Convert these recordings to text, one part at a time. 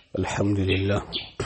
الحمد لله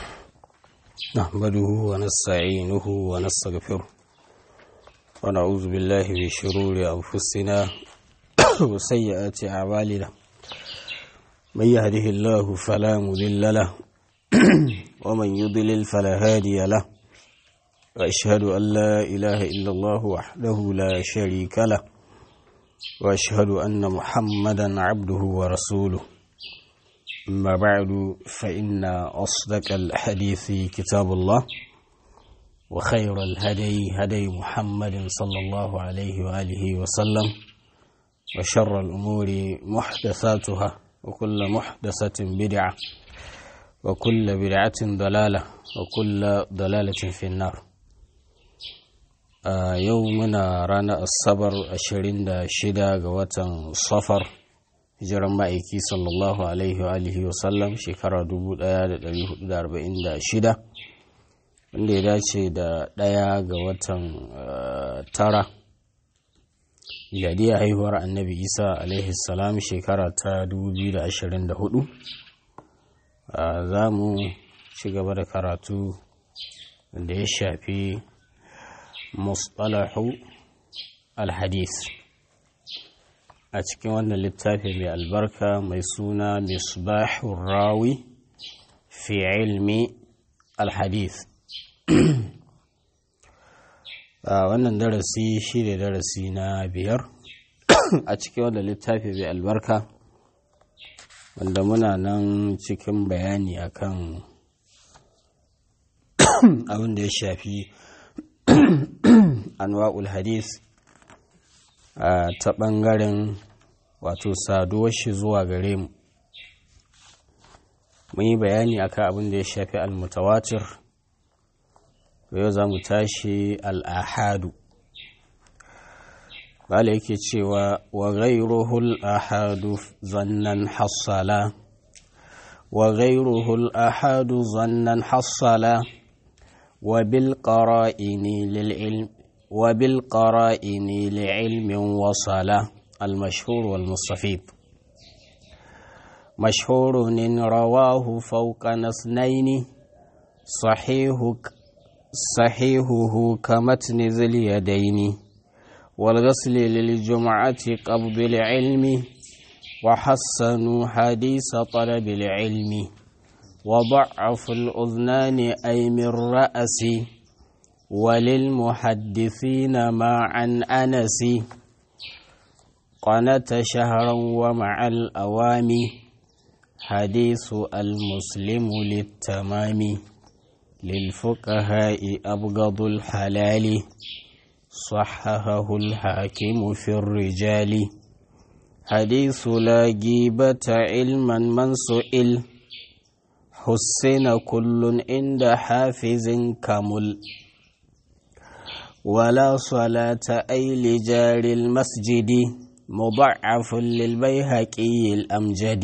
نحمده ونستعينه ونستغفره ونعوذ بالله من شرور أنفسنا وسيئات أعمالنا من يهده الله فلا مضل له ومن يضلل فلا هادي له وأشهد أن لا إله إلا الله وحده لا شريك له وأشهد أن محمدا عبده ورسوله أما بعد فإن أصدق الحديث كتاب الله وخير الهدي هدي محمد صلى الله عليه وآله وسلم وشر الأمور محدثاتها وكل محدثة بدعة وكل بدعة ضلالة وكل ضلالة في النار آه يومنا رانا الصبر أشرين دا شدا غواتن صفر hijiran ma'aiki sallallahu alaihi wa alihi wasallam shekara 1446 wanda ya dace da ɗaya ga watan tara miladiya haihuwar annabi isa alaihi salam shekara ta 2024 za mu ci gaba da karatu da ya shafi mustalahu alhadis a cikin wannan littafi mai albarka mai suna misbahun rawi fi ilmi alhadith a wannan darasi shi ne darasi na biyar a cikin wannan littafi mai albarka wanda muna nan cikin bayani akan abin da ya shafi anwa'ul hadith ta ɓangaren wato saduwar shi zuwa gare mu mun yi bayani akan abin da ya shafi almutawatir yau za mu tashi al'ahadu bala yake cewa wa ghairuhul ahadu zannan hassala wa ghairuhul ahadu zannan hassala wa bil qara'ini lil ilm وبالقرائن لعلم وصل المشهور والمستفيد مشهور رواه فوق نثنين صحيح صحيحه كمتن ذي اليدين والغسل للجمعة قبض العلم وحسنوا حديث طلب العلم وضعف الأذنان أي من رأس وللمحدثين مع عن أنس قنت شهرا ومع الأوام حديث المسلم للتمام للفقهاء أبغض الحلال صححه الحاكم في الرجال حديث لا جيبة علما من سئل حسن كل عند حافظ كمل ولا صلاة أي لجار المسجد مضعف للبيهقي الأمجد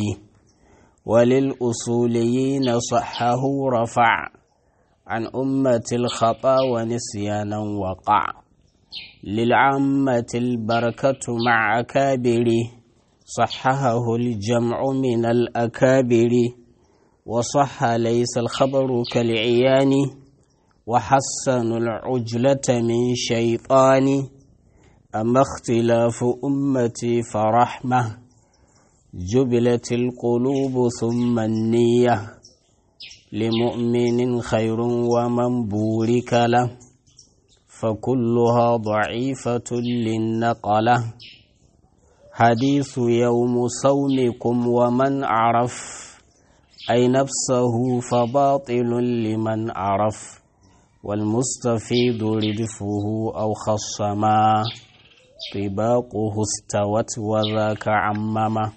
وللأصوليين صحه رفع عن أمة الخطا ونسيانا وقع للعامة البركة مع أكابر صححه الجمع من الأكابر وصح ليس الخبر كالعيان وحسنوا العجلة من شيطان أما اختلاف أمتي فرحمة جبلت القلوب ثم النية لمؤمن خير ومن بورك له فكلها ضعيفة للنقلة حديث يوم صومكم ومن عرف أي نفسه فباطل لمن عرف والمستفيد ردفه أو خصما طباقه استوت وذاك عمما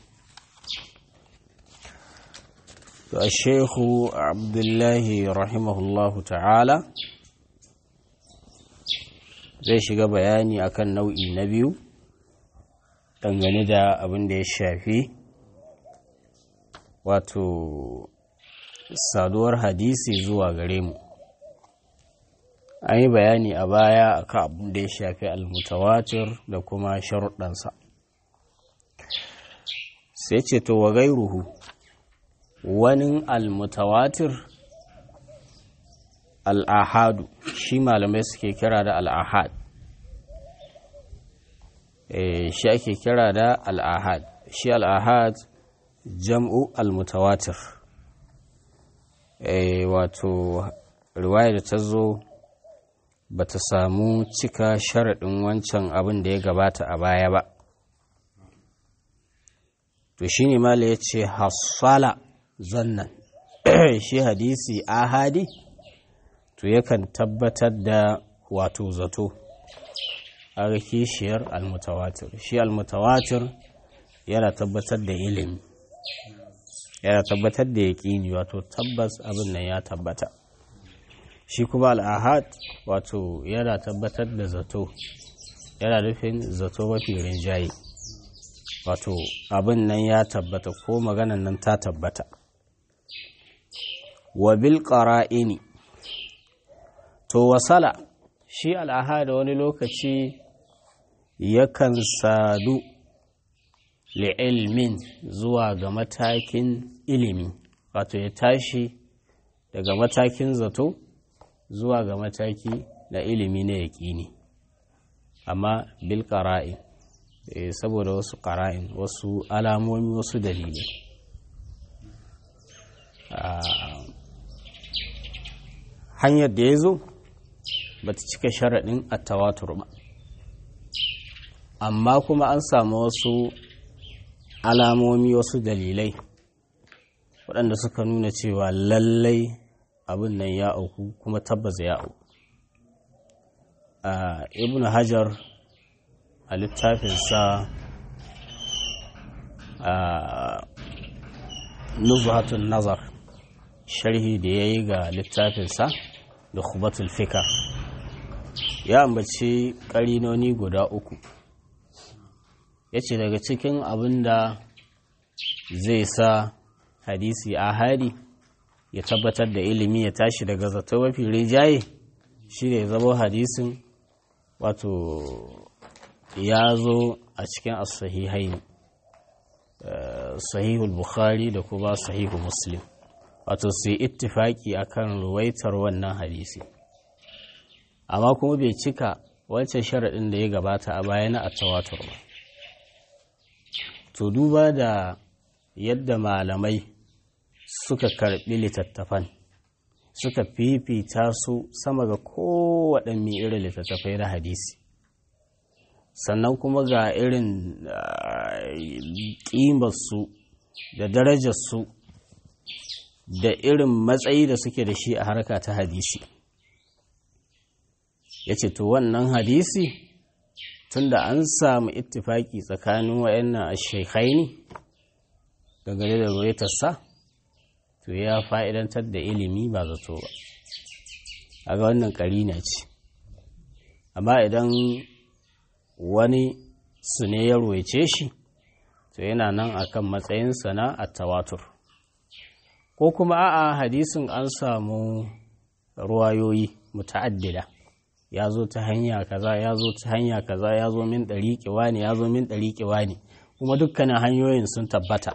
الشيخ عبد الله رحمه الله تعالى zai shiga bayani akan nau'i na biyu dangane da abin da ya shafi wato saduwar hadisi zuwa gare mu an yi bayani a baya akan abin da ya shafi almutawatir da kuma sharuɗansa sai ce to wa gairuhu wani almutawatir al'ahadu shi malamai suke kira da al'ahad shi ake kira da al'ahad shi al'ahad jam'u almutawatir wato riwaya da ta zo ba ta samu cika sharaɗin wancan abin da ya gabata a baya ba to shi ne mala ya ce hassala zannan shi hadisi ahadi to yakan tabbatar da wato zato a kishiyar almutawatir shi almutawatir yana tabbatar da ilimi yana tabbatar da yaƙini wato tabbas abin nan ya tabbata shi kuma al'ahad wato yana tabbatar da zato yana nufin zato mafi rinjaye wato abin nan ya tabbata ko maganan nan ta tabbata wa bil qara'ini to wasala shi al'ahad wani lokaci yakan sadu li'ilmin zuwa ga matakin ilimi wato ya tashi daga matakin zato zuwa ga mataki na ilimi na yaƙini amma bil ƙara'in saboda wasu ƙara'in wasu alamomi wasu dalilai hanyar da ya zo ba ta cika sharaɗin attawatur ba amma kuma an samu wasu alamomi wasu dalilai waɗanda suka nuna cewa lallai abin nan ya auku kuma tabbas ya auku ibn hajar a littafinsa nuzhatun nazar sharhi da ya yi ga littafinsa da khubatul fikar ya ambaci ƙarinoni guda uku ya ce daga cikin abin da zai sa hadisi ahadi ya tabbatar da ilimi ya tashi daga zato mafi rijaye shi ne zama hadisin wato ya zo a cikin as-sahihai sahihul bukhari da kuma sahihu muslim wato su yi ittifaki akan ruwaitar wannan hadisi amma kuma bai cika wancan sharaɗin da ya gabata a bayana a tawatur ba to duba da yadda malamai suka karɓi littattafan suka fifita su sama ga kowaɗanne irin littattafai na hadisi sannan kuma ga irin ƙimarsu da darajarsu da irin matsayi da suke da shi a harka ta hadisi ya ce to wannan hadisi tunda an samu ittifaki tsakanin wayannan ashekhaini dangane da ruwaitarsa to ya fa'idantar da ilimi ba zato ba a ga wannan ƙarina ce amma idan wani su ne ya ruwaice shi to yana nan akan matsayinsa na attawatur ko kuma a'a hadisin an samu ruwayoyi muta'addida ya zo ta hanya kaza ya zo ta hanya kaza ya zo min ɗariƙewa ne ya zo min ɗariƙewa ne kuma dukkanin hanyoyin sun tabbata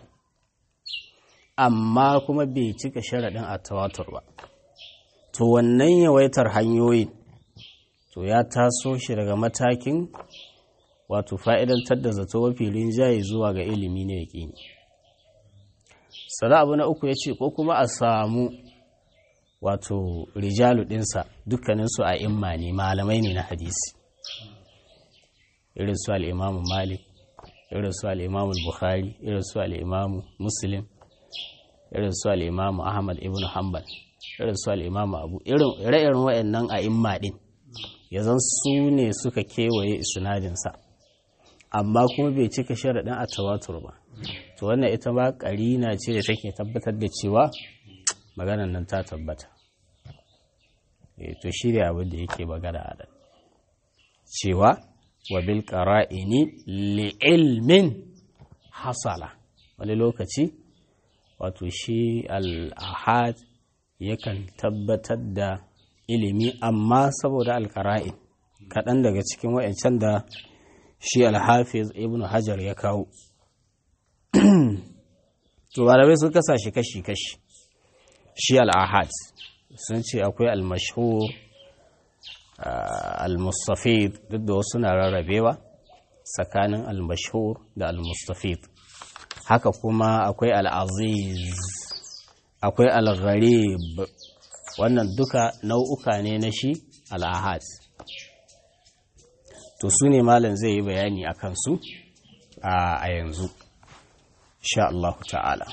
amma kuma bai cika sharaɗin a tawatur ba to wannan yawaitar hanyoyin to ya taso shi daga matakin wato fa'idantar da zato mafi rinjaye zuwa ga ilimi na yaƙini sana abu na uku ya ce ko kuma a samu wato rijalu ɗinsa dukkaninsu a imma ne malamai ne na hadisi irin su al'imamu malik irin su al'imamu bukhari irin su al'imamu muslim irin su al'imamu ahmad ibn hanbal irin su al'imamu abu ire-iren wa'annan a imma ɗin ya zan su ne suka kewaye isnadinsa amma kuma bai cika sharaɗin a tawatur ba to wannan ita ma ƙarina ce da take tabbatar da cewa maganan nan ta tabbata to shi ne abin da yake magana a nan cewa wa bil qara'ini li ilmin hasala wani lokaci wato shi al-ahad yakan tabbatar da ilimi amma saboda al-qara'in kaɗan daga cikin wa'ancan da shi al-hafiz ibn hajar ya kawo to malamai sun kasa shi kashi-kashi shi al'ahad sun ce akwai al-mashhur al-mustafid duk da wasu na rarrabewa tsakanin al-mashhur da al-mustafid haka kuma akwai al-aziz akwai al-gharib wannan duka nau'uka ne na shi al-ahad to su ne malam zai yi bayani a kansu a yanzu sha Allah ta'ala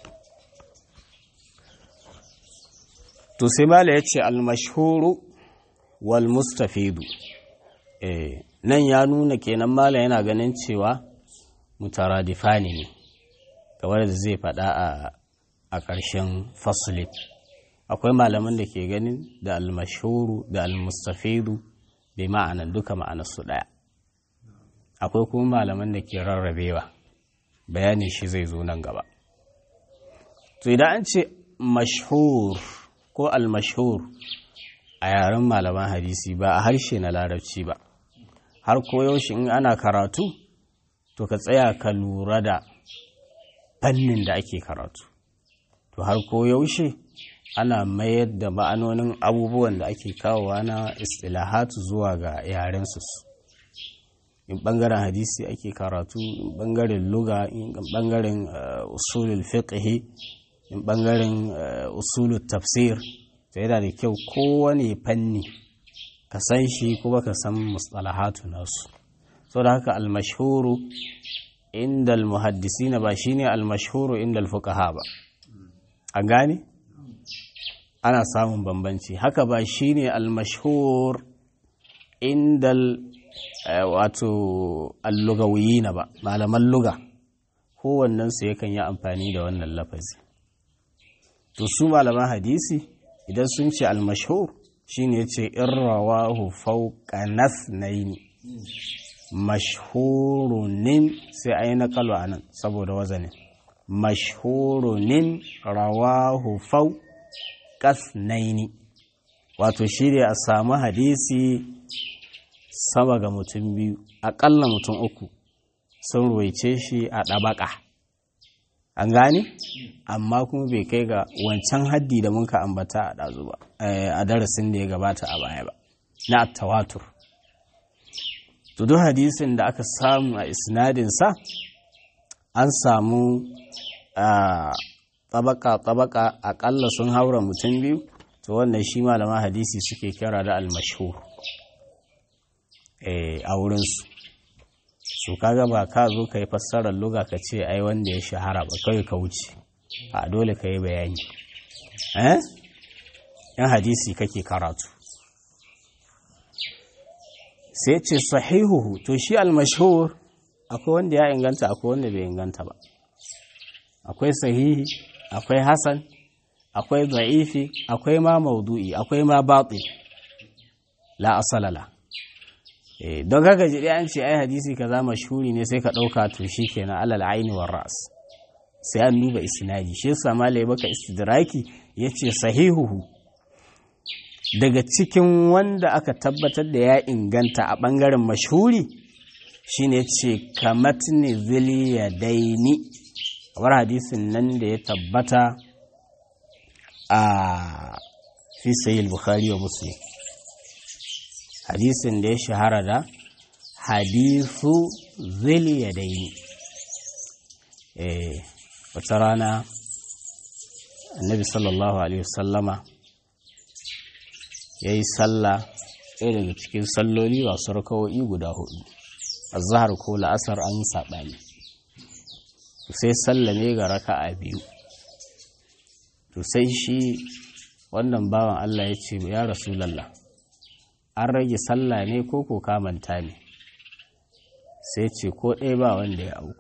to sai mala ya ce almashhuru wal mustafidu eh nan ya nuna kenan mala yana ganin cewa mutaradifani ne kamar da zai faɗa a ƙarshen fasulin akwai malaman da ke ganin da almashhuru da almustafidu bai ma'ana duka ma'anarsu ɗaya akwai kuma malaman da ke rarrabewa bayanin shi zai zo nan gaba to idan an ce mashhur ko almashhur a yaren malaman hadisi ba a harshe na larabci ba har koyaushe in ana karatu to ka tsaya ka lura da fannin da ake karatu to har koyaushe ana mayar da ma'anonin abubuwan da ake kawowa na istilahatu zuwa ga yarensu in bangaren hadisi ake karatu in bangaren luga in bangaren usulul fiqhi in bangaren usulul tafsir to yana da kyau kowane fanni ka san shi kuma ka san mustalahatu nasu so da haka almashhuru inda almuhaddisina ba shine almashhuru inda alfuqaha ba an gane ana samun bambanci haka ba shine almashhur inda wato allugawiyina ba malaman luga kowannensu yakan yi amfani da wannan lafazi to su malaman hadisi idan sun ce almashhur shine ce irrawahu fawqa nathnaini mashhurunin sai ayi naqalu anan saboda wazanin mashhurunin rawahu fawqa naini wato shine a samu hadisi sama ga mutum biyu aƙalla mutum uku sun ruwaice shi a ɗabaƙa an gane amma kuma bai kai ga wancan haddi da muka ambata a ɗazu ba a darasin da ya gabata a baya ba na tawatur to duk hadisin da aka samu a isnadinsa an samu tabaka tabaka aƙalla sun haura mutum biyu to wannan shi malama hadisi suke kira da almashhur a wurinsu su kaga ba ka zo ka yi fassarar luga ka ce ai wanda ya shahara ba kawai ka wuce a dole ka yi bayani eh yan hadisi kake karatu sai ce sahihuhu to shi almashhur akwai wanda ya inganta akwai wanda bai inganta ba akwai sahihi akwai hasan akwai da'ifi akwai ma maudu'i akwai ma batil la asalala don kaga ji an ce ai hadisi kaza mashhuri ne sai ka ɗauka to shi kenan alal aini war ras sai an duba isnadi shi yasa malai baka istidraki yace sahihuhu daga cikin wanda aka tabbatar da ya inganta a bangaren mashhuri shine ce kamatni zili daini kamar hadisin nan da ya tabbata a fi sayyid bukhari wa muslim hadisin da ya shahara da hadisu zili ya daini eh wata rana annabi sallallahu alaihi wasallama ya yi sallah ɗaya daga cikin salloli masu rakawo'i guda hudu a zahar ko la'asar an yi saɓani sai sallame ga raka'a biyu to sai shi wannan bawan Allah ya ce ya rasulallah an rage sallah ne ko ko kamanta ne sai ce ko ɗaya ba wanda ya auku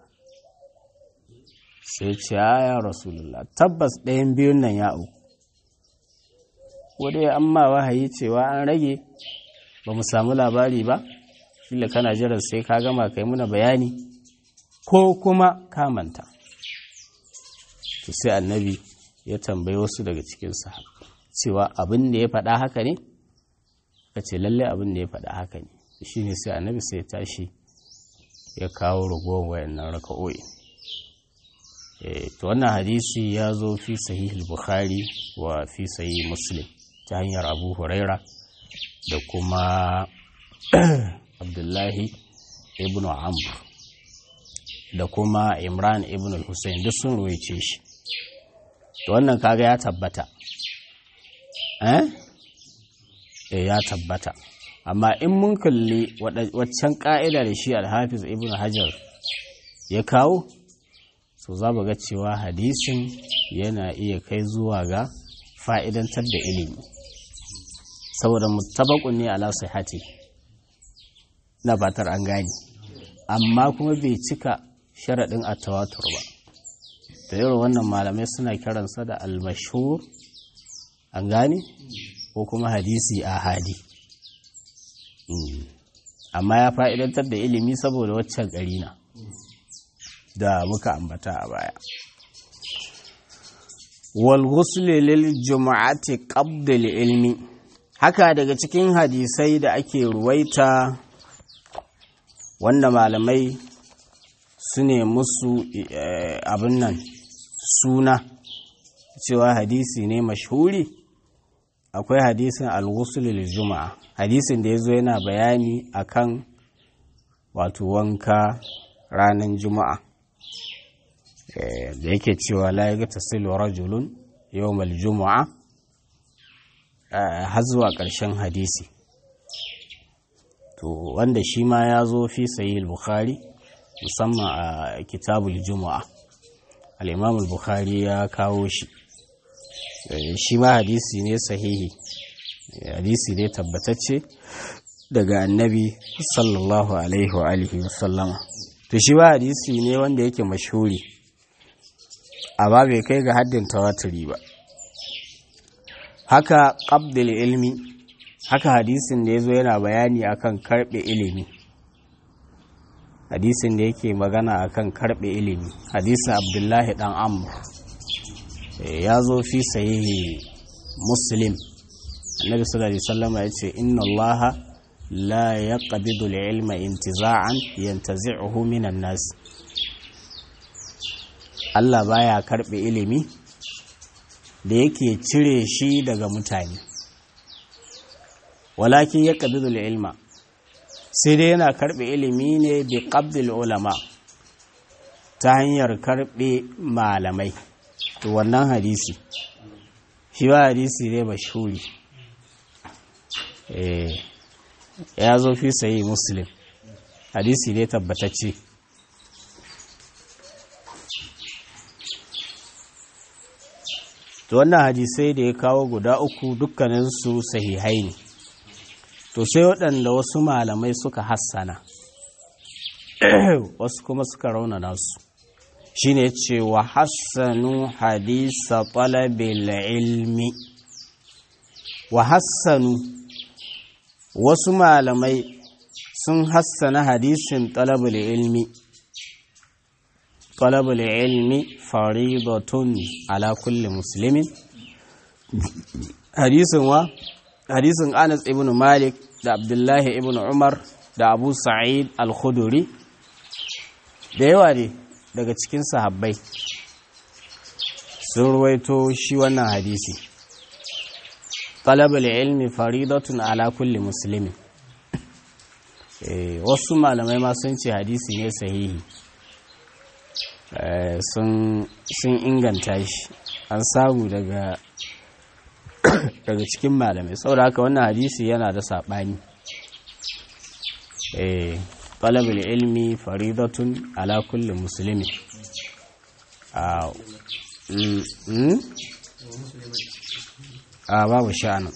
sai ce ya rasulullah tabbas ɗayan biyun nan ya auku ko dai an ma wahayi cewa an rage ba mu samu labari ba kila kana jiran sai ka gama kai muna bayani ko kuma kamanta to sai annabi ya tambayi wasu daga cikin cewa abin da ya faɗa haka ne ka ce lalle abin da ya faɗa haka ne shi ne sai annabi sai tashi ya kawo ragowar wayannan raka'o'i to wannan hadisi ya zo fi sahih bukhari wa fi sahih muslim ta hanyar abu huraira da kuma abdullahi ibn amr da kuma imran ibn hussein duk sun ruwaice shi to wannan kaga ya tabbata eh ya tabbata amma in mun kalli waccan ka'ida da shi alhafiz ibn hajar ya kawo so za ga cewa hadisin yana iya kai zuwa ga fa'idantar da ilimi saboda mutabakun ne ala sihati na fatar an gani amma kuma bai cika sharaɗin a tawatur ba da irin wannan malamai suna kiransa da almashhur an gani ko kuma hadisi a hadi amma ya fa'idantar da ilimi saboda waccan ƙarina da muka ambata a baya wal ghusli lil juma'ati qabla ilmi haka daga cikin hadisai da ake ruwaita wanda malamai su ne musu abin nan suna cewa hadisi ne mashhuri akwai hadisin al-ghusl lil juma'a hadisin da yazo yana bayani akan wato wanka ranar juma'a da yake cewa la yagtasilu rajulun yawmal juma'a har zuwa ƙarshen hadisi to wanda shi ma ya zo fi sayi bukhari musamman a kitabul juma'a al-imam bukhari ya kawo shi shi ma hadisi ne sahihi hadisi ne tabbatacce daga annabi sallallahu alaihi wa alihi wasallama to shi ba hadisi ne wanda yake mashhuri amma bai kai ga haddin tawaturi ba haka qabdil ilmi haka hadisin da yazo yana bayani akan karbe ilimi hadisin da yake magana akan karbe ilimi hadisin abdullahi dan amr ya zo fi sahihi muslim annabi sallallahu alaihi wasallam ya ce inna allaha la yaqbidu al-ilma intiza'an yantazi'uhu minan nas Allah baya karbe ilimi da yake cire shi daga mutane walakin ya qabidu ilma sai dai yana karbe ilimi ne bi qabdil ulama ta hanyar karbe malamai to wannan hadisi shi ba hadisi ne mashhuri eh ya zo fi sayi muslim hadisi ne tabbatacce to wannan hadisai da ya kawo guda uku dukkaninsu sahihai ne to sai waɗanda wasu malamai suka hassana wasu kuma suka raunana su shine ce wa hassanu hadisa talabil ilmi wa hassanu wasu malamai sun hassana hadisin talabul ilmi talabul ilmi faridatun ala kulli muslimin hadisin wa hadisin Anas ibn Malik da Abdullahi ibn Umar da Abu Sa'id al-Khuduri da yawa ne daga cikin sahabbai sun ruwaito shi wannan hadisi talabul ilmi faridatun ala kulli muslimin wasu malamai ma sun ce hadisi ne sahihi sun inganta shi an samu daga daga cikin malamai saboda haka wannan hadisi yana da saɓani talabul ilmi faridatun ala kulli musulmi a babu sha'anin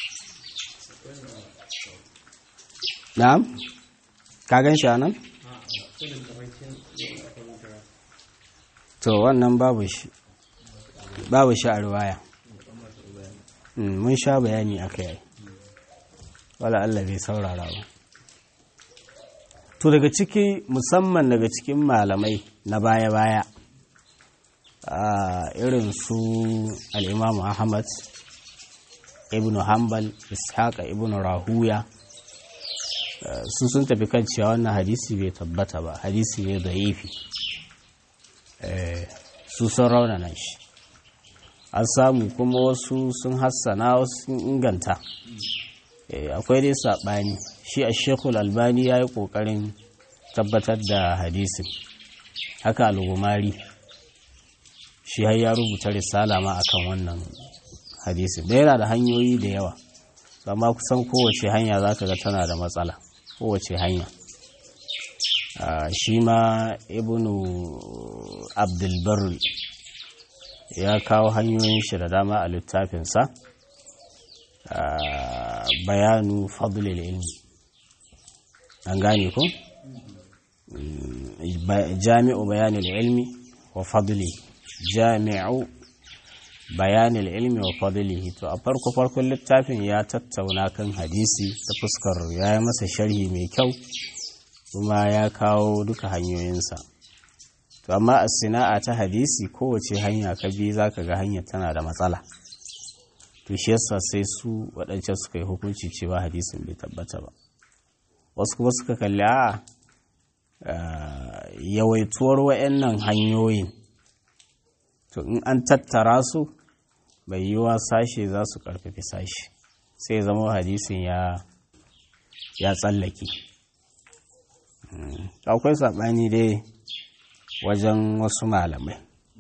na'am ka gan sha'anin to wannan babu shi babu shi a ruwaya mun sha bayani a kai wala Allah bai saurara ba to daga ciki musamman daga cikin malamai na baya-baya a irin su al'imamu ahmad ibn hanbal ishaqa ibn rahuya su sun tafi kan cewa wannan hadisi bai tabbata ba hadisi ne da yifi su sun raunana shi an samu kuma wasu sun hassana wasu sun inganta akwai dai saɓani shi a shekul albani ya yi ƙoƙarin tabbatar da hadisin haka algumari shi har ya rubuta risala ma akan wannan hadisin da yana da hanyoyi da yawa amma kusan kowace hanya za ka ga tana da matsala kowace hanya shi ma ibnu abdulbarri ya kawo hanyoyin shi da dama a littafinsa bayanu fadlil ilmi an gane ko jami'u bayanil ilmi wa fadli jami'u bayanil ilmi wa fadlihi to a farko farkon littafin ya tattauna kan hadisi ta fuskar ya yi masa sharhi mai kyau kuma ya kawo duka hanyoyinsa to amma a sina'a ta hadisi kowace hanya ka bi za ka ga hanyar tana da matsala to shi yasa sai su waɗancan suka yi hukunci cewa hadisin bai tabbata ba wasu kuma suka kalli a yawaituwar wa'annan hanyoyin to in an tattara su bai yi wa sashe za su karfafi sashe sai zama hadisin ya ya tsallake akwai saɓani dai wajen wasu malamai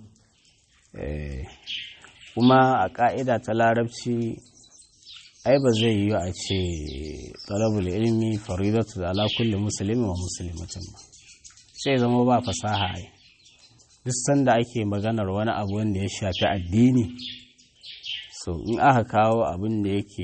kuma a ƙa'ida ta larabci ai ba zai yi a ce talabul ilmi faridatu ala kulli musulmi wa musulmatin ba sai zama ba fasaha ai duk sanda ake maganar wani abu wanda ya shafi addini so in aka kawo abin da yake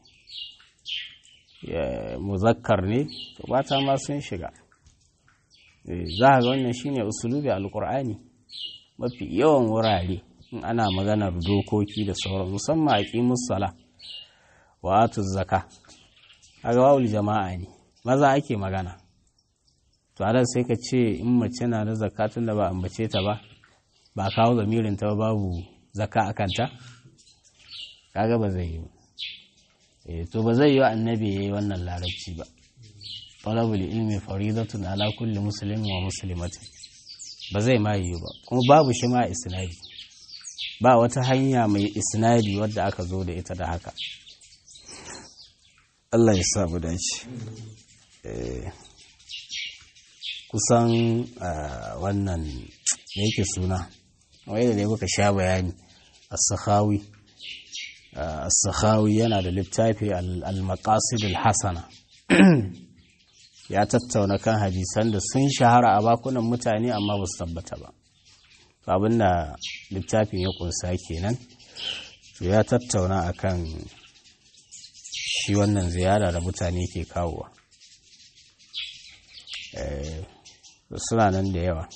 muzakkar ne to bata ma sun shiga za a ga wannan shine usulubi alkur'ani mafi yawan wurare in ana maganar dokoki da sauran musamman a ƙimus sala wa atu zaka a wawul jama'a ne maza ake magana to a sai ka ce in mace na da zakatun da ba ambace ta ba ba kawo zamirin ta babu zaka a kanta kaga ba zai yi ba to ba zai yi wa annabi ya yi wannan larabci ba talabul ilmi faridatun ala kulli muslimin wa muslimatin ba zai ma yi ba kuma babu shi ma isnadi ba wata hanya mai isnadi wadda aka zo da ita da haka Allah ya sa mu dace kusan wannan da yake suna wai da dai muka sha bayani as-sakhawi as-sakhawi yana da littafi al-maqasid al-hasana ya tattauna kan hadisan da sun shahara a bakunan mutane amma ba su tabbata ba abin da littafin ya kunsa kenan ya tattauna akan shi wannan ziyara da mutane ke kawowa suna nan da yawa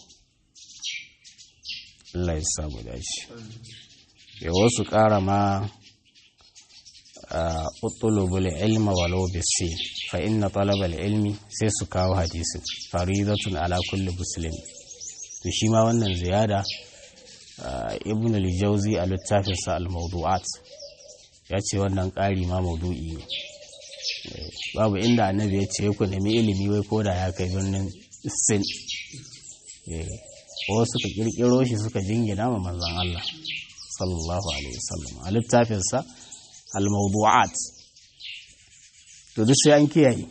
Allah ya samu dashi ya wasu ƙara ma utulubul ilma walau bisi fa inna talabal ilmi sai su kawo hadisin faridatun ala kulli muslim to shi ma wannan ziyada ibn al-jawzi a littafinsa al-mawdu'at ya ce wannan ƙari ma maudu'i ne babu inda annabi ya ce ku nemi ilimi wai ko da ya kai birnin sin ko suka kirkiro shi suka jingina ma manzon Allah sallallahu alaihi wasallam a littafinsa al-mawdu'at to duk sai an kiyaye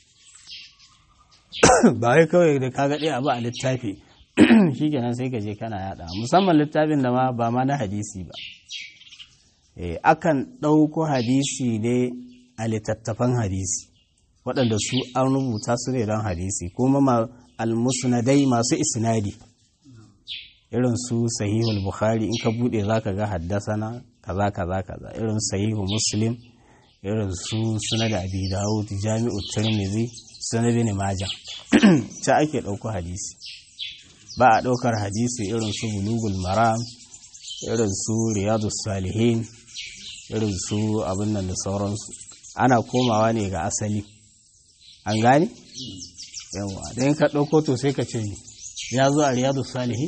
ba wai kawai da kaga ɗaya abu a littafi shikenan sai ka je kana yada musamman littafin da ma ba ma na hadisi ba akan ɗauko hadisi ne a littattafan hadisi waɗanda su an rubuta su ne don hadisi kuma almusnadai masu isnadi irin su sahihul bukhari in ka buɗe za ka ga haddasana kaza kaza kaza irin sahihu muslim irin su suna da abi dawud jami'u tirmidhi suna bin majah ta ake ɗauko hadisi ba a ɗaukar hadisi irin su bulugul maram irin su riyadu salihin irin su abin nan da sauransu ana komawa ne ga asali an gane yawa don ka ɗauko to sai ka ce ya zo a riyadu salihin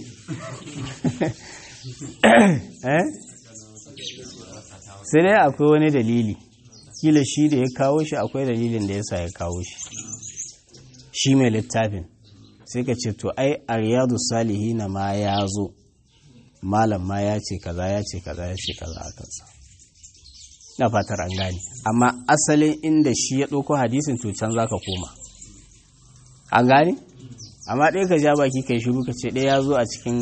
sai dai akwai wani dalili kila shi da ya kawo shi akwai dalilin da yasa ya kawo shi shi mai littafin sai ka ce to ai a riyadu salihina ma ya zo malam ma ya ce kaza ya ce kaza ya ce kaza a kansa na fatar an gane amma asalin inda shi ya ɗauko hadisin to can za ka koma an gane amma ɗaya ka ja baki kai shiru ka ce ɗaya ya zo a cikin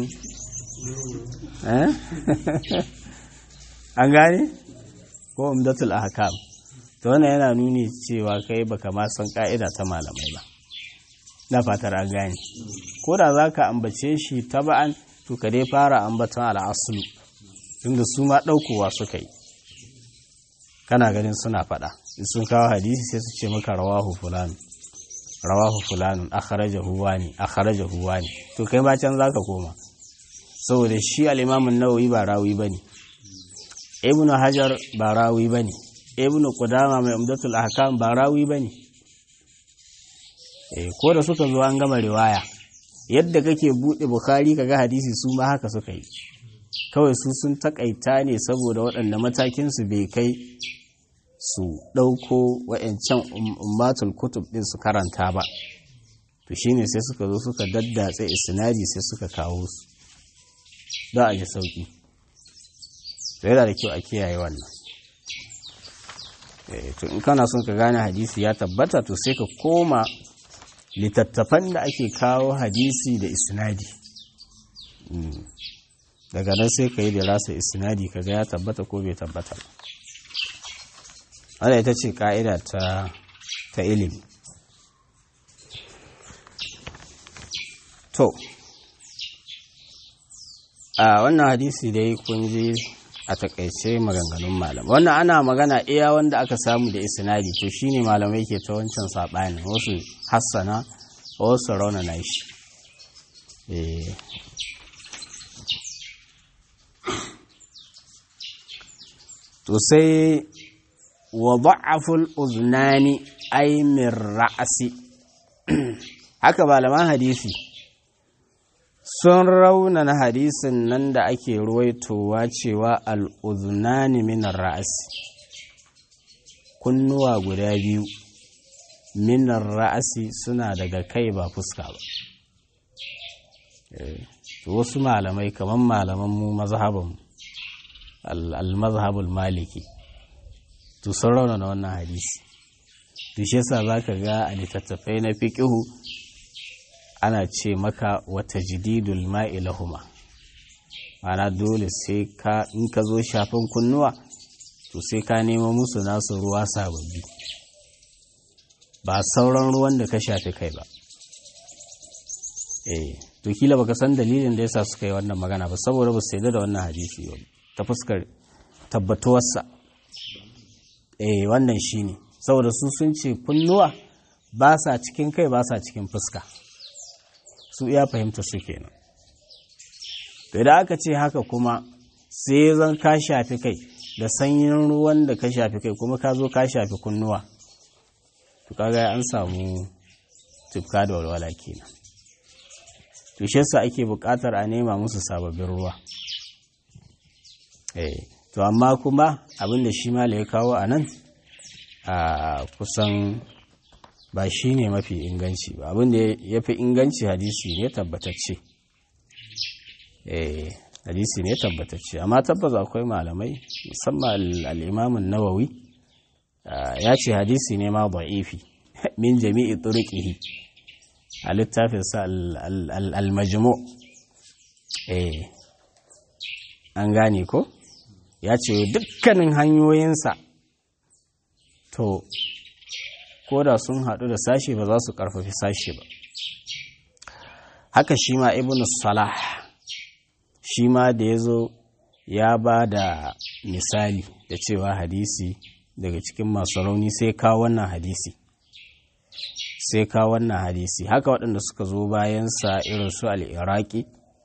an gane ko umdatul ahkam to wannan yana nuni cewa kai baka ma san ka'ida ta malamai ba na fatar an gane ko da za ka ambace shi taba'an to ka dai fara ambaton al'asulu tunda su ma ɗaukowa suka yi kana ganin suna faɗa in sun kawo hadisi sai su ce maka rawahu fulan rawahu fulanun akhrajahu wani akhrajahu wani to kai ma can zaka koma saboda shi al-imam an-nawawi ba rawi bane ibnu hajar ba rawi bane ibnu qudama mai umdatul ahkam ba rawi bane eh ko da suka zo an gama riwaya yadda kake bude bukhari kaga hadisi su ma haka suka yi kawai su sun takaita ne saboda waɗanda matakin su bai kai su ɗauko wa'yancan ummatul kutub ɗin su karanta ba to shine sai suka zo suka daddatse isnadi sai suka kawo su za a ji sauki to yana da kyau a kiyaye wannan to in kana son ka gane hadisi ya tabbata to sai ka koma littattafan da ake kawo hadisi da isnadi daga nan sai ka yi da rasa isnadi kaga ya tabbata ko bai tabbata ba wadda ita ce ka'ida ta ta ilimi to a wannan hadisi dai kun ji a takaice maganganun malam wannan ana magana iya wanda aka samu da isnadi to shine malamai ke ta wancan saɓani wasu hassana wasu raunana shi to sai wa ba'aful uznani ay min ra'si haka malaman hadisi sun raunana hadisin nan da ake ruwaitowa cewa al'uznani min ra'si kunnuwa guda biyu min ra'si suna daga kai ba fuska ba wasu malamai kamar malaman mu mazhabin al-mazhabul maliki to sun raunana wannan hadisi to shi yasa zaka ga a littattafai na fiqihu ana ce maka wata jididul ma'i lahuma ana dole sai ka in ka zo shafin kunnuwa to sai ka nemo musu nasu ruwa sababbi ba sauran ruwan da ka shafi kai ba eh to kila baka san dalilin da yasa suka yi wannan magana ba saboda ba su da wannan hadisi ba ta fuskar tabbatuwarsa eh wannan shine saboda su sun ce kunnuwa ba sa cikin kai ba sa cikin fuska su iya fahimta su kenan to idan aka ce haka kuma sai zan ka shafi kai da sanyin ruwan da ka shafi kai kuma ka zo ka shafi kunnuwa to kaga an samu tufka da walwala kenan to shi yasa ake buƙatar a nema musu sababbin ruwa eh to amma kuma abinda shi mala ya kawo a nan a kusan ba shi ne mafi inganci ba abinda ya fi inganci hadisi ne tabbatacce eh hadisi ne tabbatacce amma tabbas akwai malamai musamman al'imamun nawawi ya ce hadisi ne ma ba'ifi min jami'i turqihi a littafinsa al-majmu eh an gane ko ya ce dukkanin hanyoyinsa to ko da sun haɗu da sashe ba za su ƙarfafi sashe ba haka shi ma ibn salah shi ma da ya zo ya ba da misali da cewa hadisi daga cikin masu rauni sai kawo wannan hadisi sai kawo wannan hadisi haka waɗanda suka zo bayansa irin su al'iraki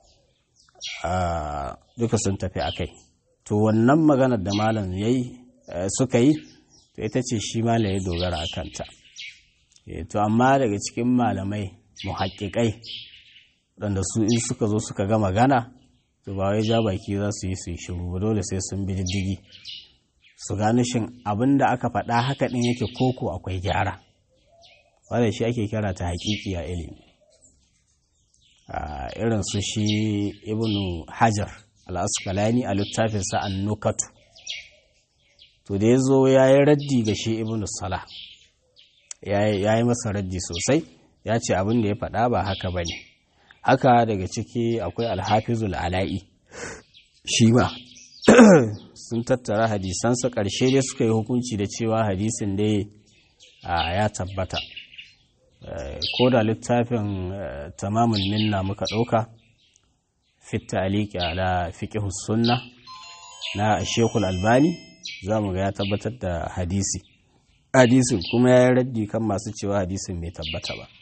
duka sun tafi a kai to wannan maganar da malam yayi suka yi to ita ce shi malam ya dogara a kanta to amma daga cikin malamai muhaƙiƙai waɗanda su in suka zo suka ga magana to ba wai ja baki za su yi su yi shiru ba dole sai sun bi diddigi su gano shin abin da aka faɗa haka ɗin yake koko akwai gyara wanda shi ake kira ta haƙiƙi a ilimi irin su shi ibnu hajar al-asqalani a littafinsa an-nukatu to da ya zo ya yi raddi ga shi ibn salah ya yi masa raddi sosai ya ce abin da ya faɗa ba haka ba ne haka daga ciki akwai alhafizul ala'i shi ma sun tattara hadisansa ƙarshe dai suka yi hukunci da cewa hadisin dai ya tabbata ko da littafin tamamul minna muka ɗauka fitta aliki ala fiqh sunna na shekul albani za mu ga ya tabbatar da hadisi hadisin kuma ya yi raddi kan masu cewa hadisin bai tabbata ba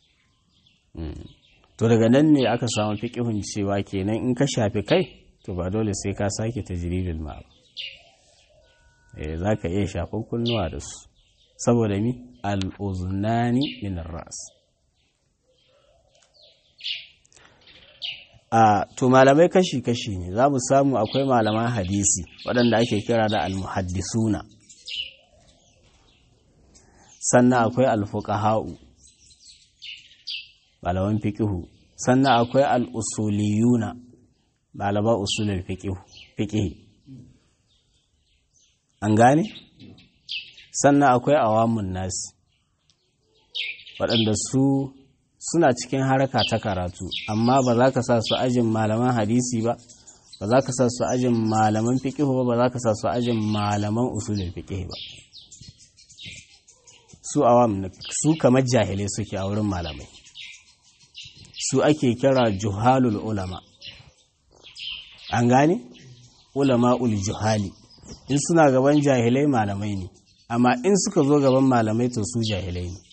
to daga nan ne aka samu fiƙihun cewa kenan in ka shafi kai to ba dole sai ka sake tajribin ma ba eh za ka iya shafin kunnuwa da su saboda mi al'uzunani min ras a to malamai kashi-kashi ne za mu samu akwai malaman hadisi waɗanda ake kira da almuhaddisuna sannan akwai alfuqaha'u malaman fiqihu sannan akwai al'usuliyuna malaman usulul fiqihu fiqihi an gane sannan akwai awamun nasi waɗanda su suna cikin haraka ta karatu amma ba za ka sa su ajin malaman hadisi ba ba za ka sa su ajin malaman fiqihu ba ba za ka sa su ajin malaman usulul fiqihi ba su awam su kamar jahilai suke a wurin malamai su ake kira juhalul ulama an gane ulama ul juhali in suna gaban jahilai malamai ne amma in suka zo gaban malamai to su jahilai ne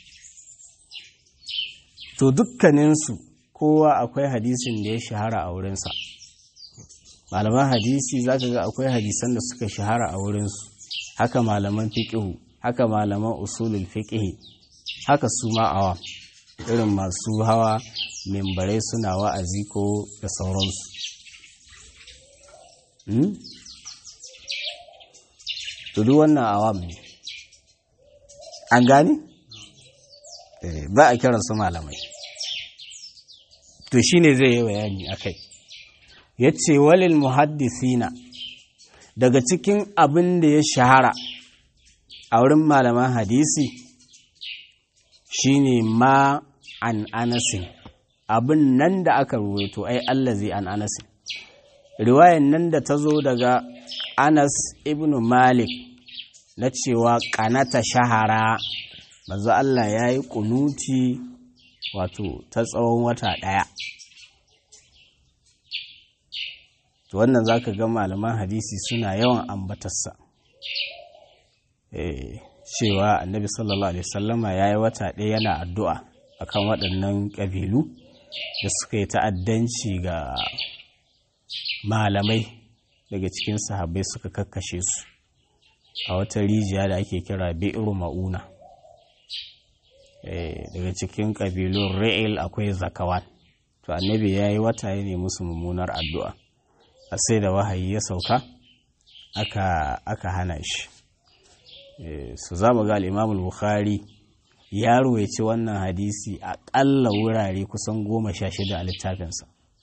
to dukkaninsu kowa akwai hadisin da ya shahara a wurinsa malaman hadisi za ka ga akwai hadisan da suka shahara a wurinsu haka malaman fiƙihu haka malaman usulul fiƙihi haka su ma'awa irin masu hawa mimbarai suna wa'azi ko da sauransu to duk wannan awam ne an gane? ba a kiran su malamai to shine zai yi bayani akai yace walil muhaddisina daga cikin abin da ya shahara a wurin malaman hadisi shine ma an anasin abin nan da aka ruwaito ai allazi an anasin riwayan nan da ta zo daga anas ibn malik na cewa kanata shahara manzo Allah ya yi kunuti wato ta tsawon wata ɗaya to wannan za ka ga malaman hadisi suna yawan ambatarsa cewa annabi sallallahu alaihi wasallama ya yi wata ɗaya yana addu'a akan waɗannan ƙabilu da suka yi ta'addanci ga malamai daga cikin sahabbai suka kakkashe su a wata rijiya da ake kira bi'ru ma'una daga cikin ƙabilun ra'il akwai zakawan to annabi ya yi wata ya nemi musu mummunar addu'a a sai da wahayi ya sauka aka hana shi su za mu ga al'imamul bukhari ya ruwaici wannan hadisi aƙalla wurare kusan goma sha shida a littafinsa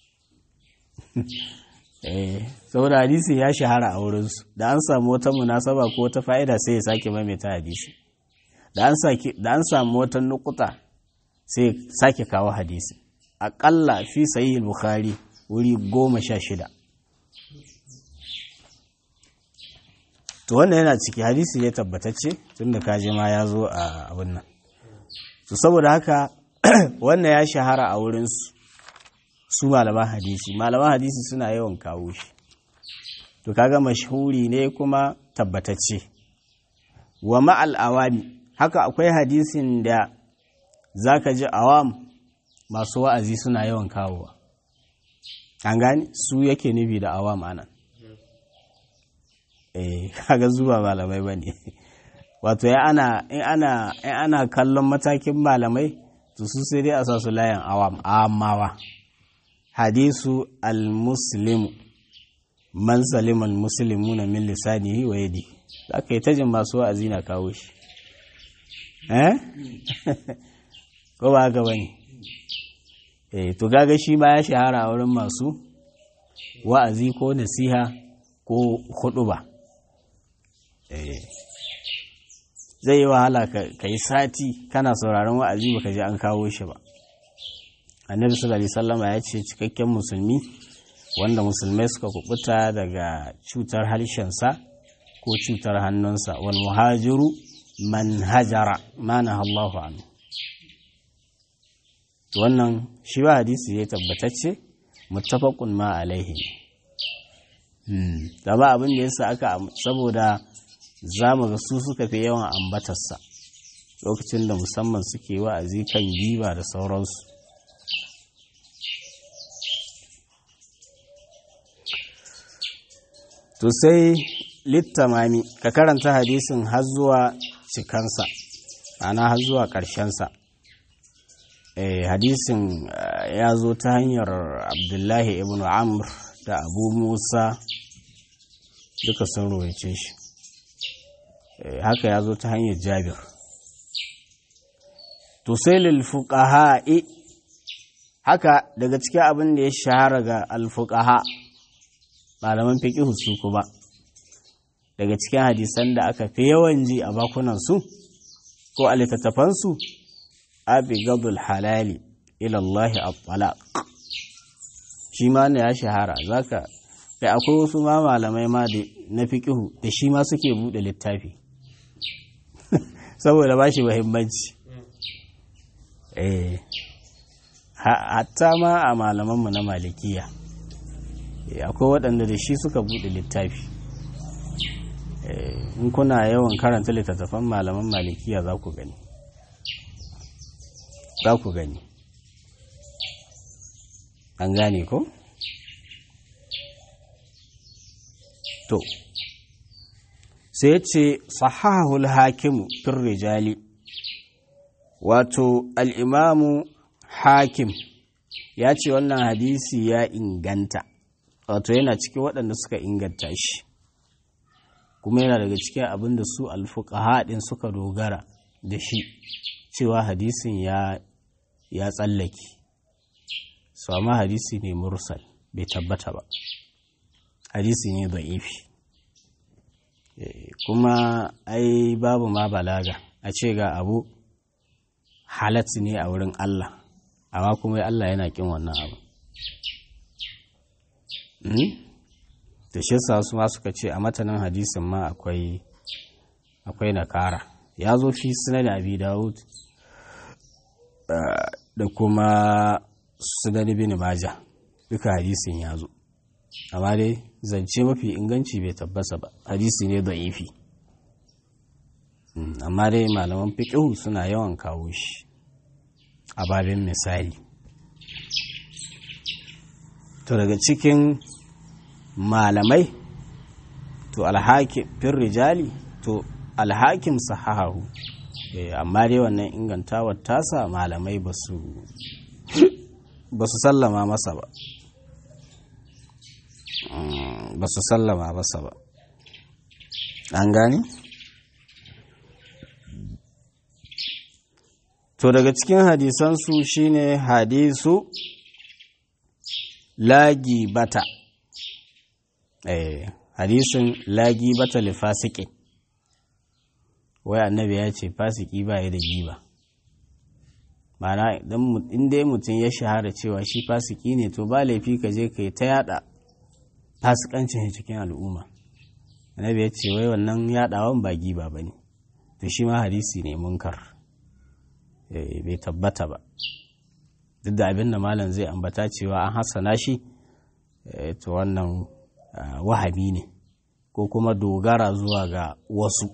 saboda hadisi ya shahara a wurinsu da an samu wata munasaba ko wata fa'ida sai ya sake maimaita hadisi da an samu wata nukuta sai sake kawo hadisi aƙalla fi sayi bukhari wuri goma sha shida to wannan yana ciki hadisi ne tabbatacce tun da kaje ma ya zo a abin nan to saboda haka wannan ya shahara a wurinsu su malaman hadisi malaman hadisi suna yawan kawo shi to kaga mashhuri ne kuma tabbatacce wa ma'al awami haka akwai hadisin da za ka ji awam masu wa'azi suna yawan kawowa an gani su yake nufi da awam anan eh kaga zuwa malamai ba ne wato ya ana in ana in ana kallon matakin malamai to su sai dai a sa su layan awam amawa hadisu al-muslimu man salima al-muslimuna min lisanihi wa yadihi aka yi tajin masu wa'azi na kawo shi eh ko ba haka bane eh to gaga shi ma ya shahara a wurin masu wa'azi ko nasiha ko huɗuba zai yi wahala ka yi sati kana sauraron wa'azi baka je an kawo shi ba annabi sallallahu alaihi sallama ya ce cikakken musulmi wanda musulmai suka kubuta daga cutar harshensa ko cutar hannunsa wal muhajiru man hajara mana Allahu anhu wannan shi ba hadisi ya tabbatacce muttafaqun ma alaihi da ba abin da yasa aka saboda zamu ga su suka fi yawan ambatarsa lokacin da musamman suke wa'azi kan giba da sauransu to sai littamami ka karanta hadisin har zuwa cikansa ana har zuwa ƙarshensa eh, hadisin uh, ya zo ta hanyar abdullahi ibn amr da abu musa duka sun rowace shi eh, haka ya zo ta hanyar jabir to sai lilfuqaha'i haka daga cikin abin da ya shahara ga alfuqaha malaman fiqh su kuma daga cikin hadisan da aka fi yawan ji a bakunansu ko a littattafansu abigadul halali ilallahi at-talaq shi ma ne ya shahara zaka kai akwai wasu ma malamai ma da na fiqihu da shi ma suke bude littafi saboda ba shi muhimmanci eh hatta ma a malamanmu na malikiya akwai waɗanda da shi suka bude littafi in kuna yawan karanta littattafan malaman malikiya za ku gani za ku gani an gane ko? to sai ya ce sahahul hakimu fin rijali wato al'imamu hakim ya ce wannan hadisi ya inganta wato yana cikin waɗanda suka inganta shi kuma yana daga cikin abin da su alfuqaha din suka dogara da shi cewa hadisin ya ya tsallake su amma hadisi ne mursal bai tabbata ba hadisi ne da'ifi kuma ai babu ma balaga a ce ga abu halat ne a wurin Allah amma kuma Allah yana kin wannan abu da shi su ma suka ce a matanin hadisin ma akwai akwai nakara ya zo fi sunan abi dawud da kuma sunan ibn majah duka hadisin ya zo amma dai zance mafi inganci bai tabbasa ba hadisi ne da'ifi amma dai malaman fiqhu suna yawan kawo shi a babin misali to daga cikin malamai to alhakim fin rijali to alhakim sahahahu amma dai wannan ingantawar tasa malamai ba su sallama masa ba ba su sallama masa ba an gani to daga cikin hadisansu shine hadisu lagi bata eh hadisin lagi bata li fasiki wai annabi ya ce fasiki ba ya da giba mana in dai mutum ya shahara cewa shi fasiki ne to ba laifi ka je ka yi ta yada fasikancin cikin al'umma annabi ya ce wai wannan yadawan ba giba ba ne to shi ma hadisi ne munkar bai tabbata ba duk da abin da malam zai ambata cewa an hassana shi to wannan wahabi ne ko kuma dogara zuwa ga wasu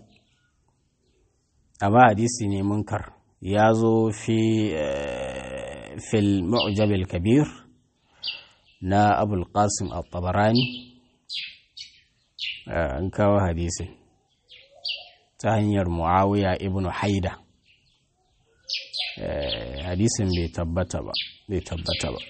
amma hadisi ne munkar ya zo fi fil mu'jabil kabir na abul qasim al-tabarani an kawo hadisin ta hanyar muawiya ibn haida hadisin bai tabbata ba bai tabbata ba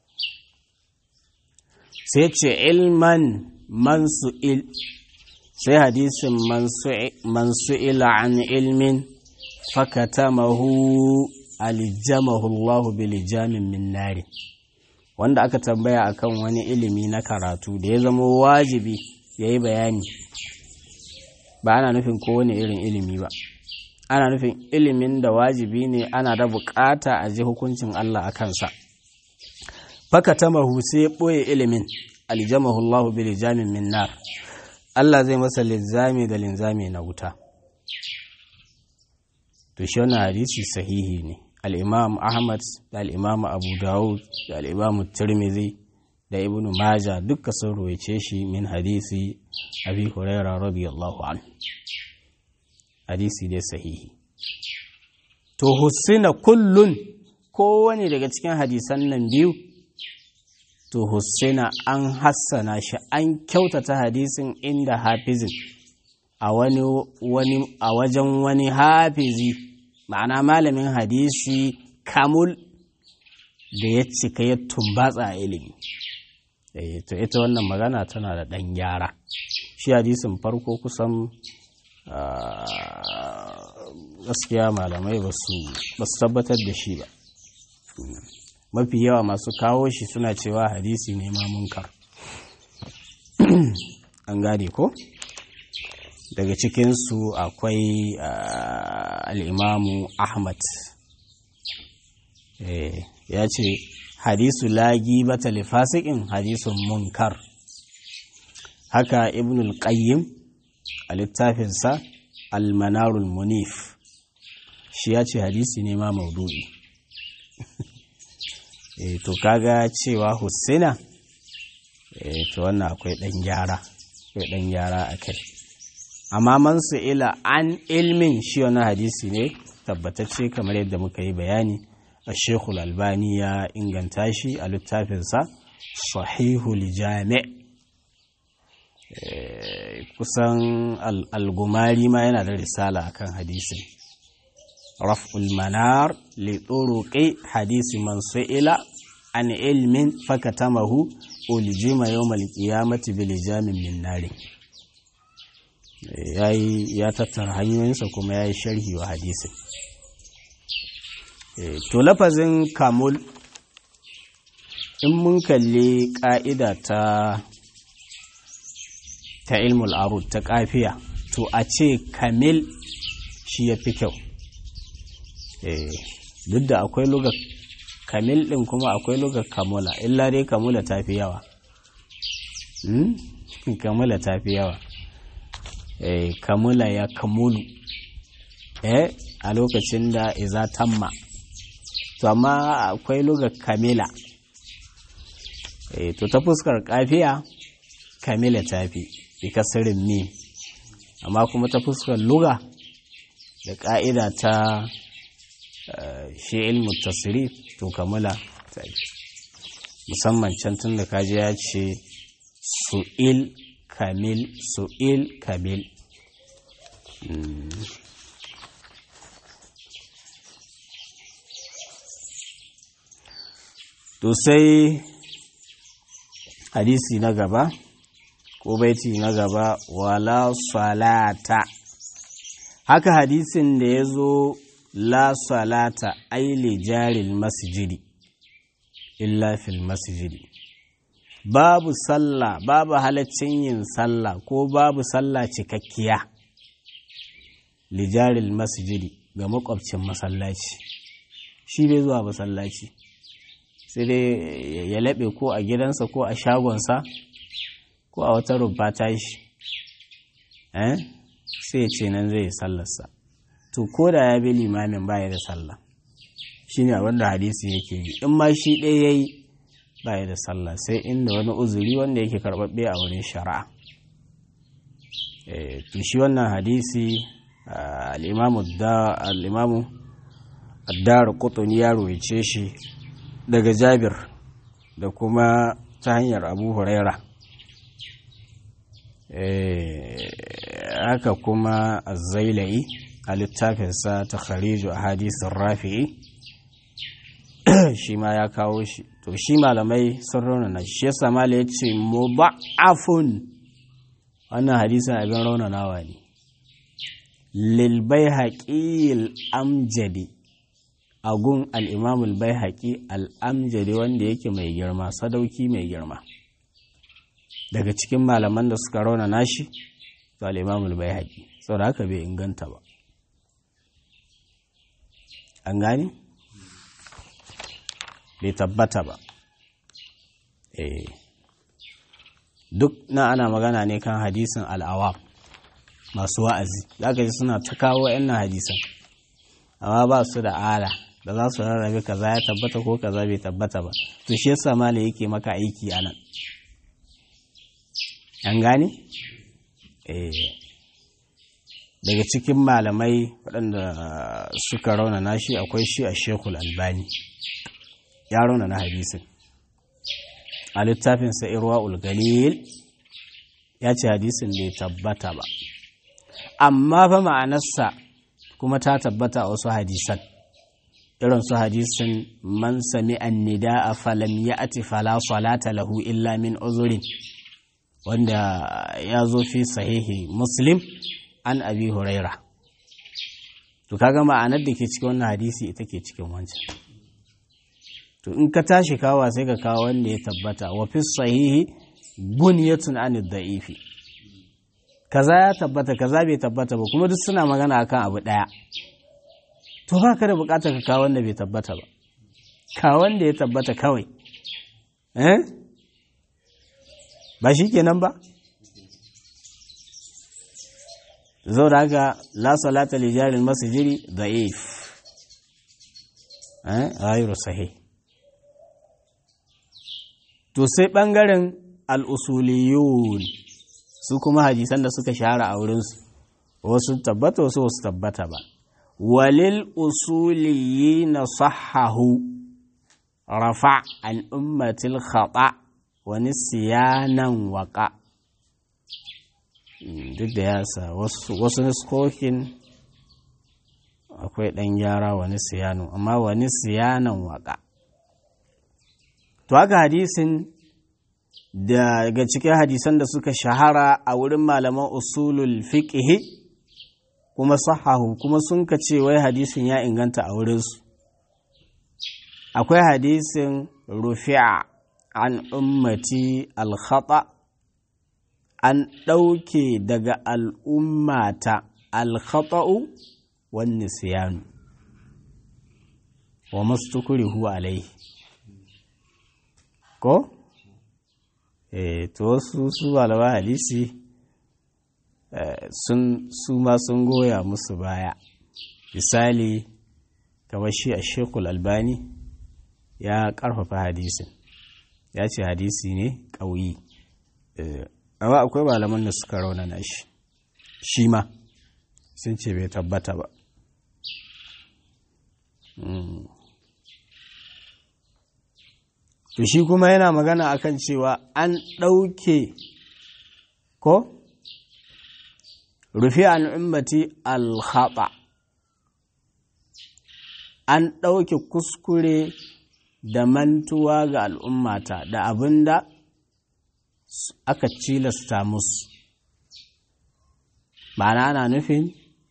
sai ce ilman man su'il sai hadisin man su'ila an ilmin fakatamahu alijamahu Allah bilijamin min nari wanda aka tambaya akan wani ilimi na karatu da ya zama wajibi ya yi bayani ba ana nufin kowane irin ilimi ba ana nufin ilimin da wajibi ne ana da bukata a ji hukuncin Allah a kansa faka ta sai ɓoye ilimin aljamahullahu bi lijamin min nar Allah zai masa linzami da linzami na wuta to shi wannan hadisi sahihi ne al-imam Ahmad da al-imam Abu Dawud da al-imam Tirmidhi da Ibn Majah duka sun ruwaice shi min hadisi Abi Hurairah radiyallahu anhu hadisi dai sahihi to husina kullun kowane daga cikin hadisan nan biyu to husina an hassana shi an kyautata hadisin inda hafizin a wani wani a wajen wani hafizi ma'ana malamin hadisi kamul da ya cika ya tumbatsa a ilimi to ita wannan magana tana da ɗan gyara shi hadisin farko kusan gaskiya malamai ba su tabbatar da shi ba mafi yawa masu kawo shi suna cewa hadisi ne ma munkar an gane ko daga cikinsu akwai al'imamu ahmad ya ce hadisu lagi bata lifasikin hadisun munkar haka ibnul qayyim a littafinsa almanarul munif shi ya ce hadisi ne ma maudu'i e, to kaga cewa hussina e, to wannan akwai ɗan gyara akwai ɗan gyara a kai amma man su ila an ilmin shi wani hadisi ne tabbatacce kamar yadda muka yi bayani a shekul albani ya inganta shi a littafinsa sahihul jami' kusan algumari ma yana da risala akan hadisin raf'ul manar li turuqi hadisi man su'ila an ilmin fakatamahu uljima yawmal qiyamati bil jamin min nar yayi ya tattara hanyoyinsa kuma yayi sharhi wa hadisin to lafazin kamul in mun kalli ka'ida ta ta ilmul arud ta kafiya to a ce kamil shi ya fi kyau duk da akwai lugar kamil ɗin kuma akwai lugar kamula illa dai kamula ta fi yawa kamula ta fi yawa kamula ya kamulu a lokacin da iza tamma to amma akwai lugar kamila to ta fuskar kafiya kamila ta fi bikasirin mi amma kuma ta fuskar luga da ƙa'ida ta shi ilmu tasiri to kamula ta musamman can tun da kaji ya ce su'il kamil su'il kamil to sai hadisi na gaba ko baiti na gaba wala salata haka hadisin da ya zo la salata aili jaril masjidi illa fil masjidi babu sallah babu halaccin yin sallah ko babu sallah cikakkiya lijaril masjidi ga makwabcin masallaci shi bai zuwa masallaci sai dai ya laɓe ko a gidansa ko a shagonsa ko a wata rumfa ta shi eh sai ce nan zai sallarsa to ko da ya bi limamin baya da sallah shine wanda hadisi yake yi in ma shi ɗaya yayi baya da sallah sai inda wani uzuri wanda yake karɓaɓɓe a wurin shari'a to shi wannan hadisi al'imamu addar kutuni ya rohice shi daga jabir da kuma ta hanyar abu huraira haka kuma zailai a littafinsa ta khariju a hadisin rafi'i shi ma ya kawo shi to shi malamai sun raunana shi yasa mala ya ce muba'afun wannan hadisin abin raunanawa ne lilbai haƙil amjadi agun al'imamul bai haƙi al'amjari wanda yake mai girma sadauki mai girma daga cikin malaman da suka rauna nashi to al'imamul bai haƙi sau da haka bai inganta ba an gani bai tabbata ba eh duk na ana magana ne kan hadisin al'awam masu wa'azi za ka ji suna ta kawo yan hadisan amma ba su da ala da za su rarrabe kaza ya tabbata ko kaza bai tabbata ba to shi yasa mala yake maka aiki a nan an gane eh daga cikin malamai waɗanda suka raunana shi akwai shi a shekul albani ya raunana hadisin a littafinsa irwa ulgalil ya ce hadisin bai tabbata ba amma fa ma'anarsa kuma ta tabbata a wasu hadisan irin su hadisin man sami annida a falam ya ati fala salata lahu illa min uzurin wanda ya zo fi sahihi muslim an abi huraira to kaga ma'anar da ke cikin wannan hadisi ita ke cikin wancan to in ka tashi kawa sai ka kawo wanda ya tabbata wa fi sahihi bunyatun an da'ifi kaza ya tabbata kaza bai tabbata ba kuma duk suna magana akan abu daya to ba ka da bukatar ka kawo wanda bai tabbata ba ka wanda ya tabbata kawai eh ba shi kenan ba zo da haka la salata li jaril masjidi da'if eh ghayru sahih to sai ɓangaren al'usuliyun su kuma hadisan da suka shahara a wurinsu wasu tabbata wasu wasu tabbata ba walil usuliyi na sahahu rafa an ummatil khata wani siyanan waka duk da yasa wasu niskokin akwai ɗan gyara wani siyanu amma wani siyanan waka to haka hadisin daga cikin hadisan da suka shahara a wurin malaman usulul fiqhi kuma sahahu kuma sun ka ce wai hadisin ya inganta a wurinsu akwai hadisin rufi'a an ummati alkhata an ɗauke daga al'ummata alkhata'u wani siyanu wa mastukurihu alaihi ko? e to wasu su malama hadisi sun su ma sun goya musu baya misali kamar shi a shekul albani ya karfafa hadisin ya ce hadisi ne ƙauyi amma akwai malaman da suka raunana shi shi ma sun ce bai tabbata ba to shi kuma yana magana akan cewa an ɗauke ko rufi an ummati alhaɓa an ɗauke kuskure da mantuwa ga al'ummata da abin da aka cilasta musu ma'ana ana nufin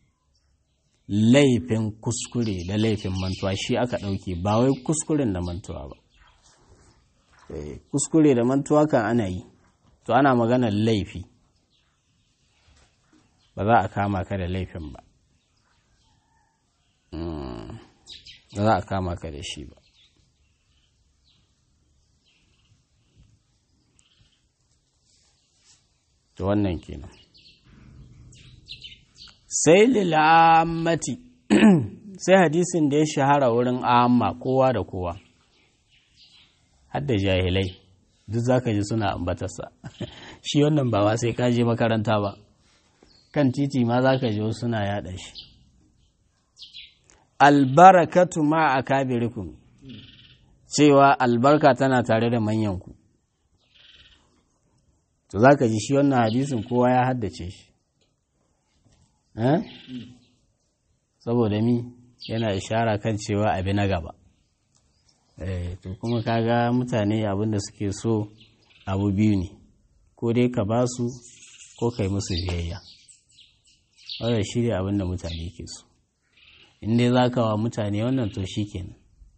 laifin kuskure da laifin mantuwa shi aka ɗauke ba wai kuskuren da mantuwa ba kuskure da mantuwa kan ana yi to ana maganar laifi ba za a kama ka da laifin ba ba za a kama ka da shi ba to wannan kenan sai lil'ammati sai hadisin da ya shahara wurin amma kowa da kowa hadda jahilai duk za ka ji suna ambatarsa shi wannan ba wa sai ka je makaranta ba kan titi ma za ka ji suna yada shi albarakatu ma a kabirikum cewa albarka tana tare da manyanku to za ka ji shi wannan hadisin kowa ya haddace shi saboda mi yana ishara kan cewa abi na gaba to kuma kaga mutane abinda suke so abu biyu ne ko dai ka ba su ko kai musu biyayya wadda shi ne abinda mutane ke so in dai za ka wa mutane wannan to shi kenan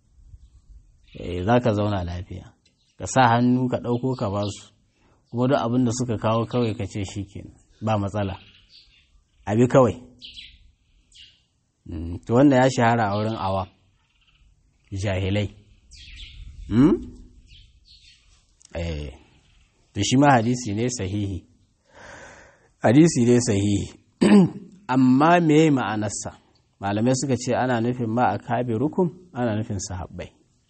za ka zauna lafiya ka sa hannu ka ɗauko ka ba su kuma duk abin da suka kawo kawai ka ce shi kenan ba matsala abi kawai to wanda ya shahara a wurin awa jahilai to shi ma hadisi ne sahihi hadisi ne sahihi amma me ma'anarsa malamai suka ce ana nufin ma a kabe rukun ana nufin sahabbai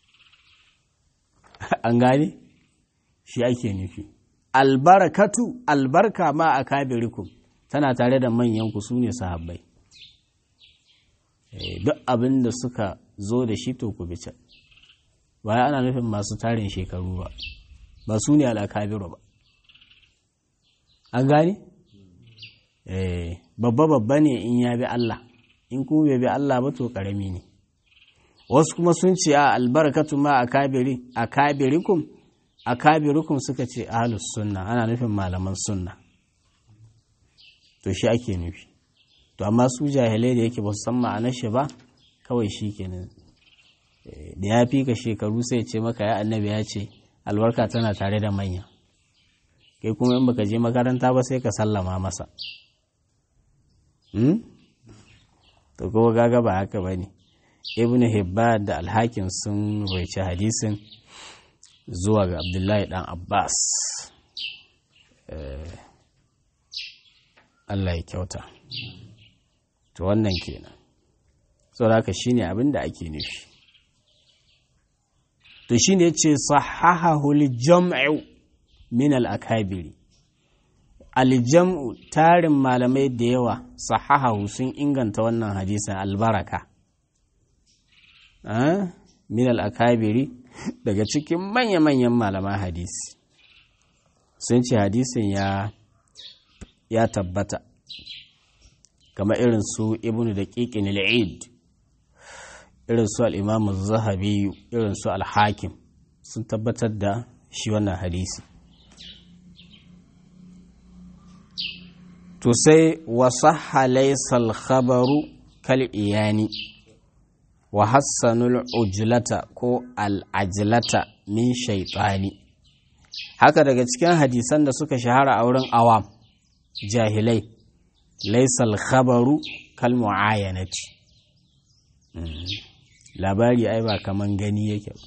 an gane shi ake nufi albarakatu albarka ma a kabe rukun tana tare da manyan ku su ne sahabbai duk abin da suka zo da shi to ku bi can baya ana nufin masu tarin shekaru ba ba su ne al'akabiru ba an gane? babba babba ne in ya bi Allah in kuma bai bi Allah ba to karami ne wasu kuma sun ce a albarkatu ma a kabirikum a kabirukum suka ce ahalus sunna ana nufin malaman sunna to shi ake nufi to amma su jahilai da yake ba su san ma'anar shi ba kawai shi kenan da ya fi ka shekaru sai ce maka ya annabi ya ce albarka tana tare da manya kai kuma in baka je makaranta ba sai ka sallama masa to kuma gaga ba haka ba ne ibn hibban da alhakin sun raici hadisin zuwa ga abdullahi dan abbas allah ya kyauta to wannan kenan saboda haka shine abin da ake nufi to shi ne ce sahahahul jam'u min al-akabiri aljam'u tarin malamai da yawa sahahahu sun inganta wannan hadisin albaraka min al-akabiri daga cikin manya-manyan malaman hadisi sun ce hadisin ya ya tabbata kama irin su ibnu da ƙiƙin al'id irin su al'imamu zahabi irin su al-hakim sun tabbatar da shi wannan hadisi to sai wasu halaisal khabaru kal iyani wa hassanul ujlata ko al'ajlata min shaitani haka daga cikin hadisan da suka shahara a wurin awam jahilai laisal khabaru kal mu'ayanati labari ai ba kaman gani yake ba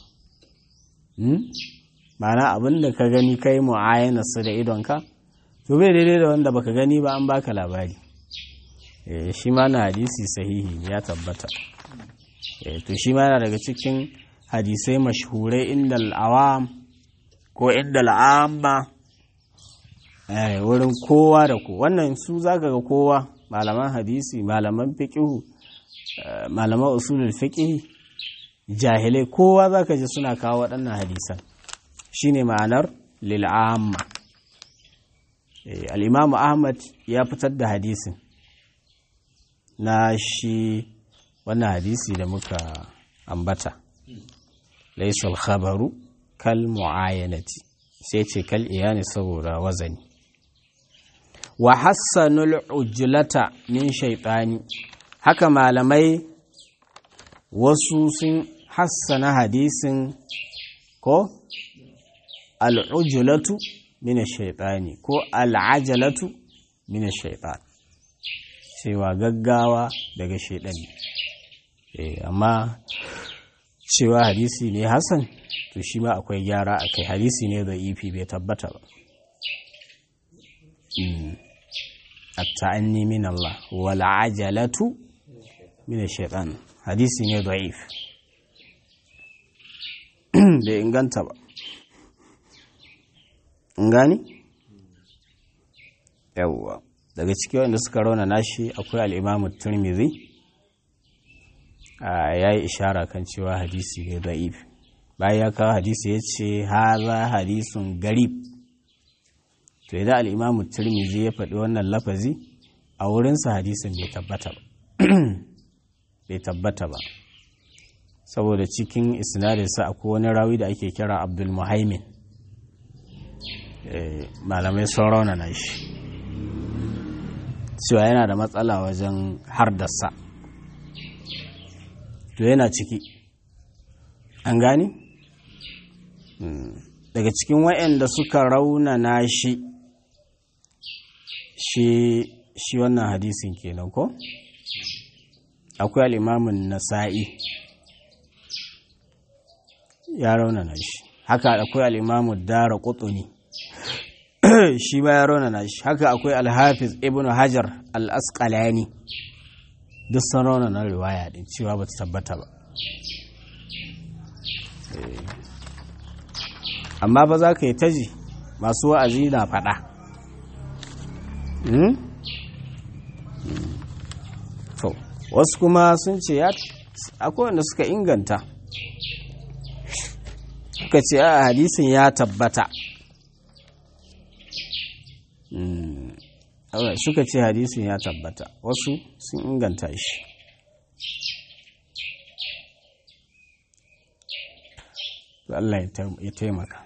ma'ana abin da ka gani kai mu'ayanarsa da idonka to bai daidai da wanda baka gani ba an baka labari shi ma na hadisi sahihi ya tabbata to shi ma yana daga cikin hadisai mashhurai inda al'awam ko inda al'amma wurin kowa da ku wannan su zaka ga kowa malaman hadisi malaman fiqihu malaman usulul fiqh jahilai kowa zaka ji suna kawo waɗannan hadisan shine ma'anar lil'amma al-imam ahmad ya fitar da hadisin na shi wannan hadisi da muka ambata laisal khabaru kal mu'ayanati sai ce kal iyani saboda wazani wa hassanul ujlata min shaytani haka malamai wasu sun hassana hadisin ko al'ujlatu min shaytani ko al'ajalatu min shaytan cewa gaggawa daga shaidan amma cewa hadisi ne hasan to shi ma akwai gyara a kai hadisi ne da ifi bai tabbata ba at-ta'anni min Allah wal ajalatu min shaitan hadisi ne da'if bai inganta ba gani yawwa daga cikin wanda suka rauna nashi akwai al'imamu turmizi ya yi ishara kan cewa hadisi ne da'if bayan ya kawo hadisi ya ce haza hadisun garib to idan al'imamu turmizi ya faɗi wannan lafazi a wurinsa hadisin bai tabbata ba bai tabbata ba saboda cikin isnadinsa akwai wani rawi da ake kira abdul muhaimin malamai sun rauna nashi cewa yana da matsala wajen hardasa to yana ciki an gani daga cikin waɗanda suka raunana shi shi shi wannan hadisin kenan ko akwai al'imamin nasa'i ya raunana shi haka akwai al'imamun dara ƙutsuni shi ba ya raunana shi haka akwai alhafiz ibn hajar al'asƙalani duk sun raunana riwaya din cewa ba ta tabbata ba amma ba za ka yi taji masu wa'azi na faɗa to wasu kuma sun ce ya akwai wanda suka inganta suka ce a hadisin ya tabbata suka ce hadisin ya tabbata wasu sun inganta shi Allah ya taimaka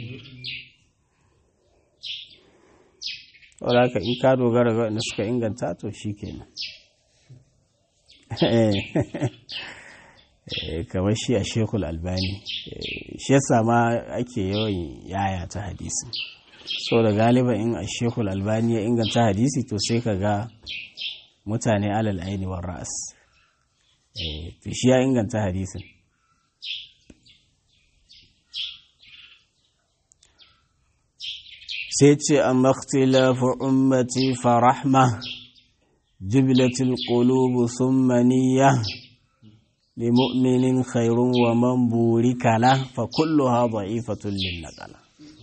wadda haka in ka dogara ga wanda suka inganta to shi kenan kamar shi a shekul albani shi yasa ma ake yawan yaya ta hadisi so da galiba in a shekul albani ya inganta hadisi to sai ka ga mutane alal aini wa ra'as to shi ya inganta hadisin sai ce a makhtilafu ummati farahma jiblatil qulubu thumma niyya limu'minin khairun wa man burika la fa kulluha da'ifatun lin naqala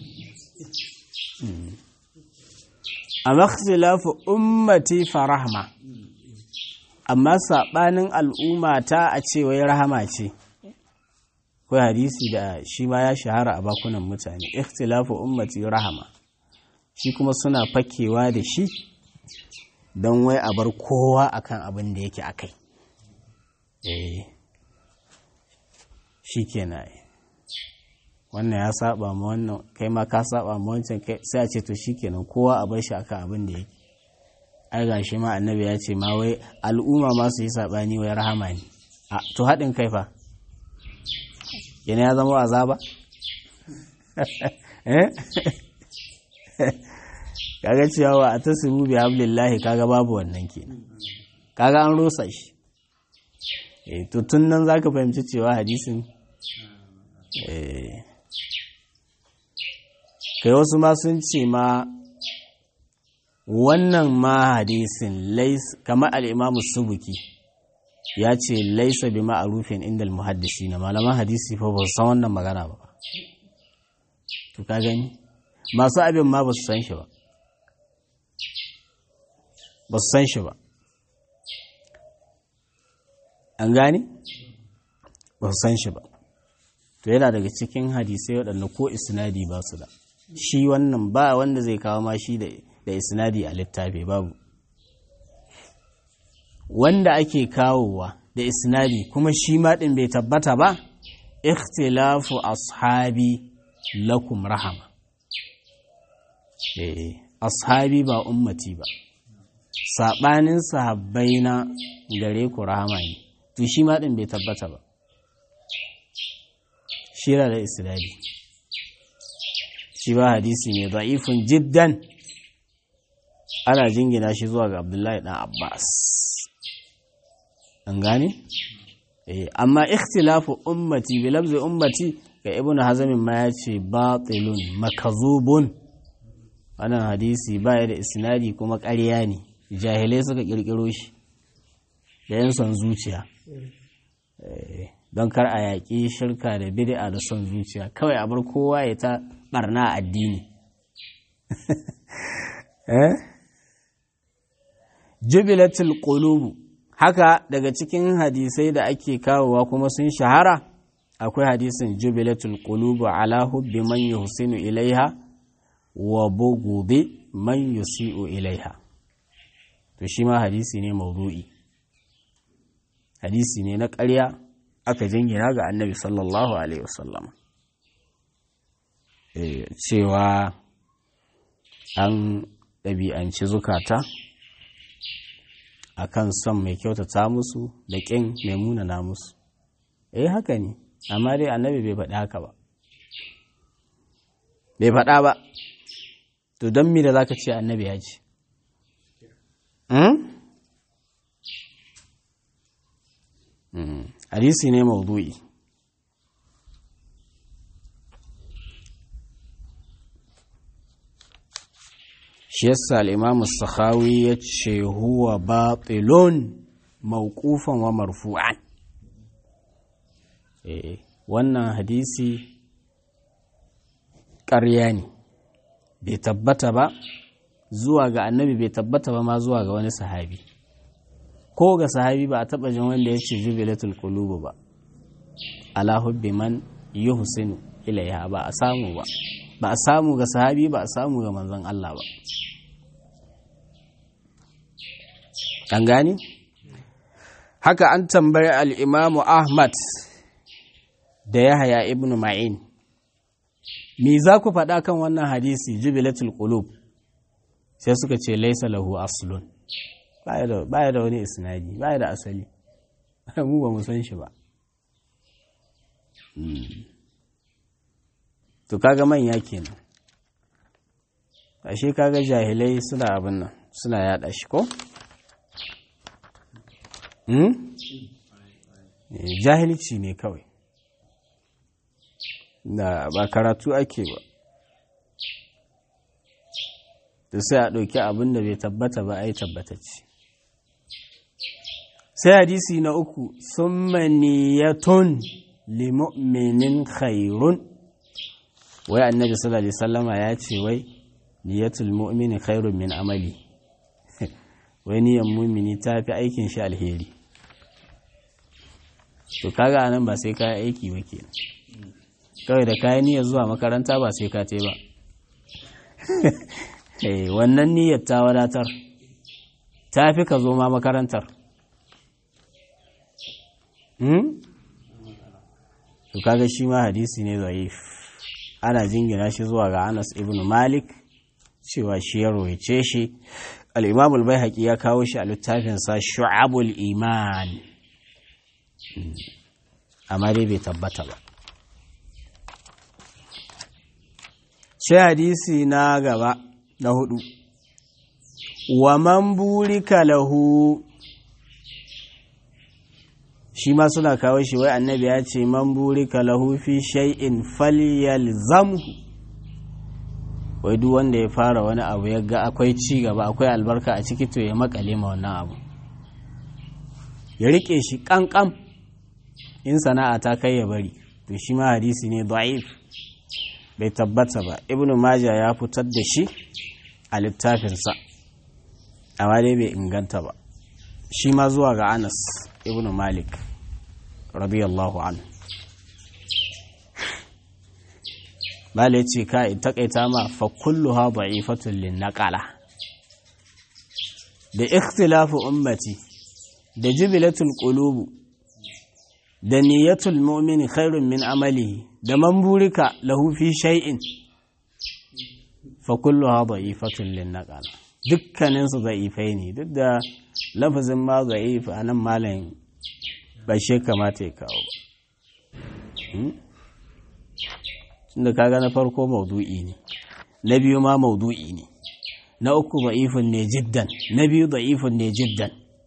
a makhtilafu ummati farahma amma saɓanin al'ummata a ce wai rahama ce ko hadisi da shi ma ya shahara a bakunan mutane ikhtilafu ummati rahama shi kuma suna fakewa da shi don wai a bar kowa akan abin da yake akai eh shi kenan wannan ya saba ma wannan kai ma ka saba ma wancan kai sai a ce to shikenan kowa a bar shi akan abin da yake ai gashi ma annabi ya ce ma wai al'umma ma su yi sabani wai rahama ne a to haɗin kai fa yana ya zama azaba eh kaga cewa a tasiru bi hablillahi kaga babu wannan kenan kaga an rusa shi eh to tun nan zaka fahimci cewa hadisin eh kai wasu ma sun ce ma wannan ma hadisin kamar al'imamu subuki ya ce laisa bi ma'arufin inda muhaddisi na malaman hadisi fa ba su san wannan magana ba to ka gani masu abin ma ba su san shi ba ba su san shi ba an gani ba su san shi ba to yana daga cikin hadisai waɗanda ko isnadi ba su da shi wannan ba wanda zai kawo ma shi da isnadi a littafi babu wanda ake kawowa da isnadi kuma shi ma ɗin bai tabbata ba ikhtilafu ashabi lakum rahama eh ashabi ba ummati ba saɓanin sahabbai na gare ku rahama ne to shi ma ɗin bai tabbata ba shira da isnadi shi ba hadisi ne da'ifun jiddan ana jingina shi zuwa ga abdullahi dan abbas an gane amma ikhtilafu ummati bi lafzi ummati ga ibn hazamin ma ya ce batilun makazubun wannan hadisi baya da isnadi kuma ƙarya ne jahilai suka kirkiro shi da yan son zuciya don kar a yaƙi shirka da bid'a da son zuciya kawai a bar kowa ya ta barna addini jubilatul qulubu haka daga cikin hadisai da ake kawowa kuma sun shahara akwai hadisin jubilatul qulubu ala hubbi man yuhsinu ilaiha wa bughdi man yusi'u ilaiha to shi ma hadisi ne maudu'i hadisi ne na ƙarya aka jingina ga annabi sallallahu alaihi wasallam cewa an ɗabi'anci zukata a kan son mai kyautata musu da ƙin mai munana musu eh haka ne amma dai annabi bai faɗi haka ba bai faɗa ba to don mi da za ka ce annabi ya ce hadisi ne maudu'i shi yasa al'imamu sakhawi ya ce huwa batilun mawqufan wa marfu'an eh wannan hadisi ƙarya ne bai tabbata ba zuwa ga annabi bai tabbata ba ma zuwa ga wani sahabi ko ga sahabi ba a taɓa jin wanda ya ce jubilatul qulubu ba ala hubbi man yuhsinu ilaiha ba a samu ba ba a samu ga sahabi ba a samu ga manzon Allah ba an gani haka an tambayi al'imamu ahmad da yahaya ibn ma'in me za ku faɗa kan wannan hadisi jubilatul qulub sai suka ce laisa lahu aslun baya da wani isnadi baya da asali mu ba mu san shi ba to kaga manya kenan ashe kaga jahilai suna abin nan suna yada shi ko jahilci ne kawai da ba karatu ake ba da sai a ɗauki abin da bai tabbata ba a yi tabbatacce sai hadisi na uku sun maniyatun limu'minin khairun wai annabi sallallahu alaihi sallama ya ce wai niyatul mu'mini khairun min amali wai niyan mumini ta fi aikin shi alheri to kaga anan ba sai ka aiki ba kenan kawai da kayan niyyar zuwa makaranta ba sai ka te ba wannan niyyar ta wadatar ta fi ka zo ma makarantar to kaga shi ma hadisi ne zaif ana jingina shi zuwa ga anas ibn malik cewa shi ya roice shi al'imam al ya kawo shi a littafinsa shu'abul iman amma dai bai tabbata ba sai hadisi na gaba na hudu wa man burika lahu shi ma suna kawo shi wai annabi ya ce man burika lahu fi shay'in falyalzamhu wai duk wanda ya fara wani abu ya ga akwai ci gaba akwai albarka a ciki to ya makale ma wannan abu ya rike shi kankan in sana'a ta kai ya bari to shi ma hadisi ne da'if bai tabbata ba ibnu maja ya fitar da shi a littafinsa amma dai bai inganta ba shi ma zuwa ga anas ibnu malik radiyallahu anhu bala ya ce ka in takaita ma fa kulluha da'ifatun lin naqala da ikhtilafu ummati da jubilatul qulubu da niyyatul mu'mini khairun min amalihi da man burika lahu fi shay'in fa kulluha da'ifatun lin naqala dukkanin su da'ifai ne duk da lafazin ma da'if anan malam ba shi kamata ya kawo ba tunda kaga na farko maudu'i ne na biyu ma maudu'i ne na uku da'ifun ne jiddan na biyu da'ifun ne jiddan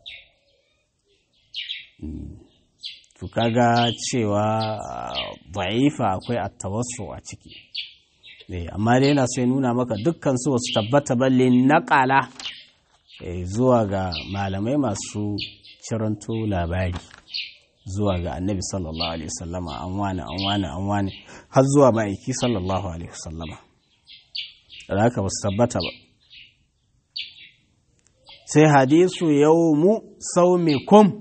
to kaga cewa da'ifa akwai attawassu a ciki amma dai yana so ya nuna maka dukkan su wasu tabbata balle naƙala zuwa ga malamai masu ciranto labari zuwa ga annabi sallallahu alaihi wasallama an wane an wane an wane har zuwa ma'aiki sallallahu alaihi wasallama da haka ba su tabbata ba sai hadisu yawmu saumikum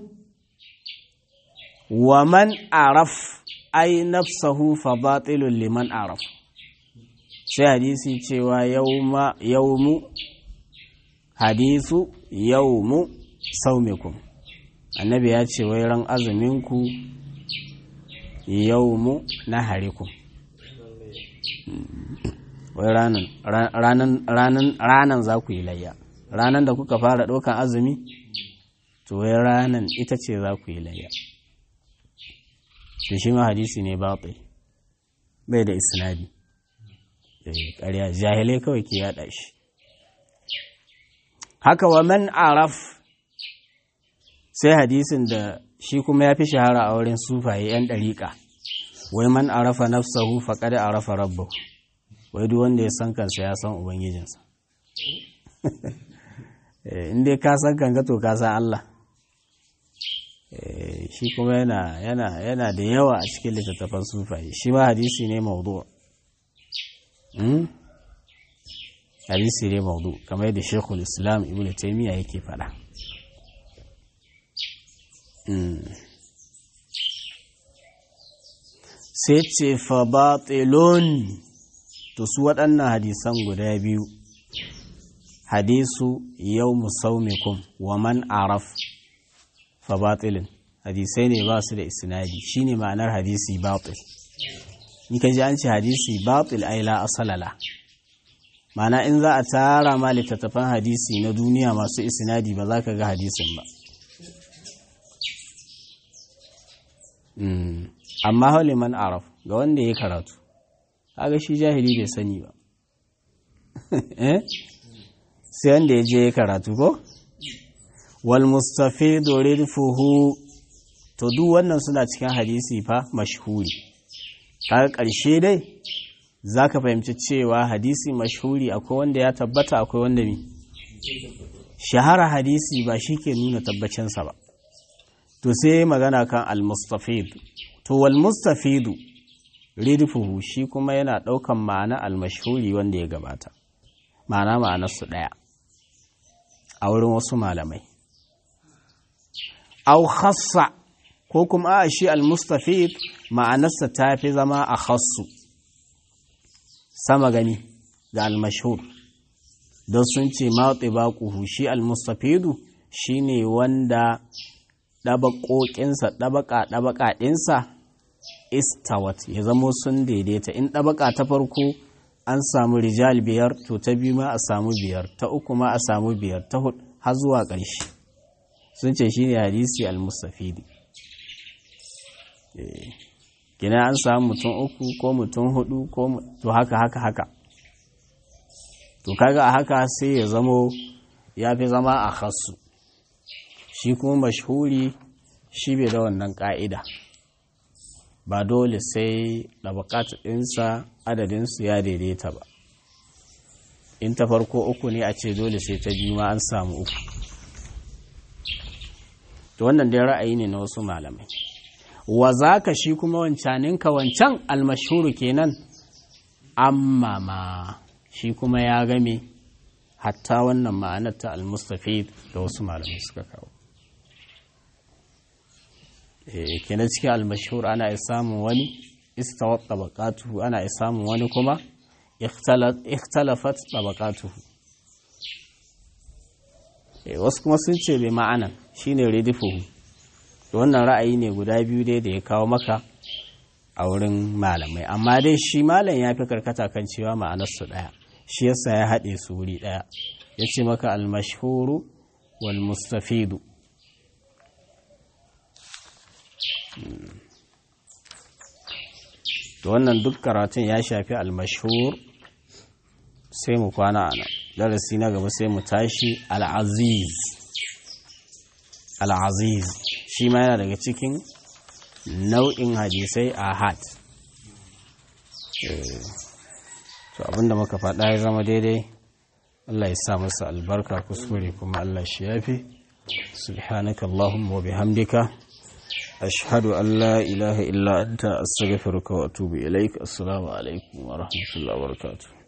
wa man araf ai nafsahu fa batilun liman araf sai hadisi cewa yawma yawmu hadisu yawmu saumikum annabi ya ce wai ran azuminku yawmu na harikum wai ranan za ku yi layya ranan da kuka fara ɗaukan azumi to wai ranan ita ce za ku yi layya to shi ma hadisi ne batil bai da isnadi ƙarya jahilai kawai ke yada shi haka wa man araf sai hadisin da shi kuma ya fi shahara a wurin sufaye 'yan ɗariƙa wai man arafa nafsahu faqad arafa rabbahu wai duk wanda ya san kansa ya san ubangijinsa in dai ka san kanka to ka san Allah shi kuma yana yana yana da yawa a cikin littattafan sufaye shi ma hadisi ne maudu hadisi ne maudu kamar yadda shekul islam ibn taimiyya yake faɗa sai ce fa batilun to su waɗannan hadisan guda biyu hadisu yau musaumikum wa man araf fa batilin hadisai ne ba su da isnadi shine ma'anar hadisi batil in ka ji an ce hadisi batil ai la asalala ma'ana in za a tara ma littattafan hadisi na duniya masu isnadi ba za ka ga hadisin ba amma hauli man araf ga wanda ya karatu kaga shi jahili bai sani ba sai wanda ya je ya karatu ko wal mustafidu ridfuhu to duk wannan suna cikin hadisi fa mashhuri kaga ƙarshe dai zaka fahimci cewa hadisi mashhuri akwai wanda ya tabbata akwai wanda mi shahara hadisi ba shi ke nuna tabbacinsa ba to sai magana kan al-mustafid to wal mustafidu ridfuhu shi kuma yana ɗaukan ma'ana al-mashhuri wanda ya gabata ma'ana ma'anarsu ɗaya a wurin wasu malamai au khassa ko kuma a shi al-mustafid ma'anarsa ta fi zama a khassu sama gani ga al-mashhur don sun ce matsi baƙuhu shi al-mustafidu shi ne wanda ɗabaƙoƙinsa ɗabaƙa-ɗabaƙa ɗinsa istawat ya zamo sun daidaita in ɗabaƙa ta farko an samu rijal biyar to ta biyu ma a samu biyar ta uku ma a samu biyar ta hudu har zuwa ƙarshe sun ce shi ne hadisi al-mustafidi gina an samu mutum uku ko mutum hudu ko to haka haka haka to kaga a haka sai ya zamo ya fi zama a khassu shi kuma mashhuri shi bai da wannan ka'ida ba dole sai ɗabakatu ɗinsa adadinsu ya daidaita ba in ta farko uku ne a ce dole sai ta biyu ma an samu uku to wannan dai ra'ayi ne na wasu malamai wa za ka shi kuma wancaninka wancan almashuru kenan amma ma shi kuma ya game hatta wannan ma'anar ta almustafid da wasu malamai suka kawo kenan cikin almashhur ana iya samun wani istawat tabaqatuhu ana iya samun wani kuma ikhtalafat tabaqatuhu wasu kuma sun ce bai ma'anan shine ridifuhu wannan ra'ayi ne guda biyu dai da ya kawo maka a wurin malamai amma dai shi malam ya fi karkata kan cewa ma'anarsu ɗaya shi yasa ya haɗe su wuri ɗaya ya ce maka almashhuru wal mustafidu to wannan duk karatun ya shafi almashhur sai mu kwana a nan darasi na gaba sai mu tashi al'aziz al'aziz shi ma yana daga cikin nau'in hadisai a hat to abinda muka faɗa ya zama daidai Allah ya sa masa albarka kuskure kuma Allah shi yafi subhanaka Allahumma wa bihamdika ashhadu an la ilaha illa anta astaghfiruka wa atubu ilaik assalamu alaikum wa rahmatullahi wa barakatuh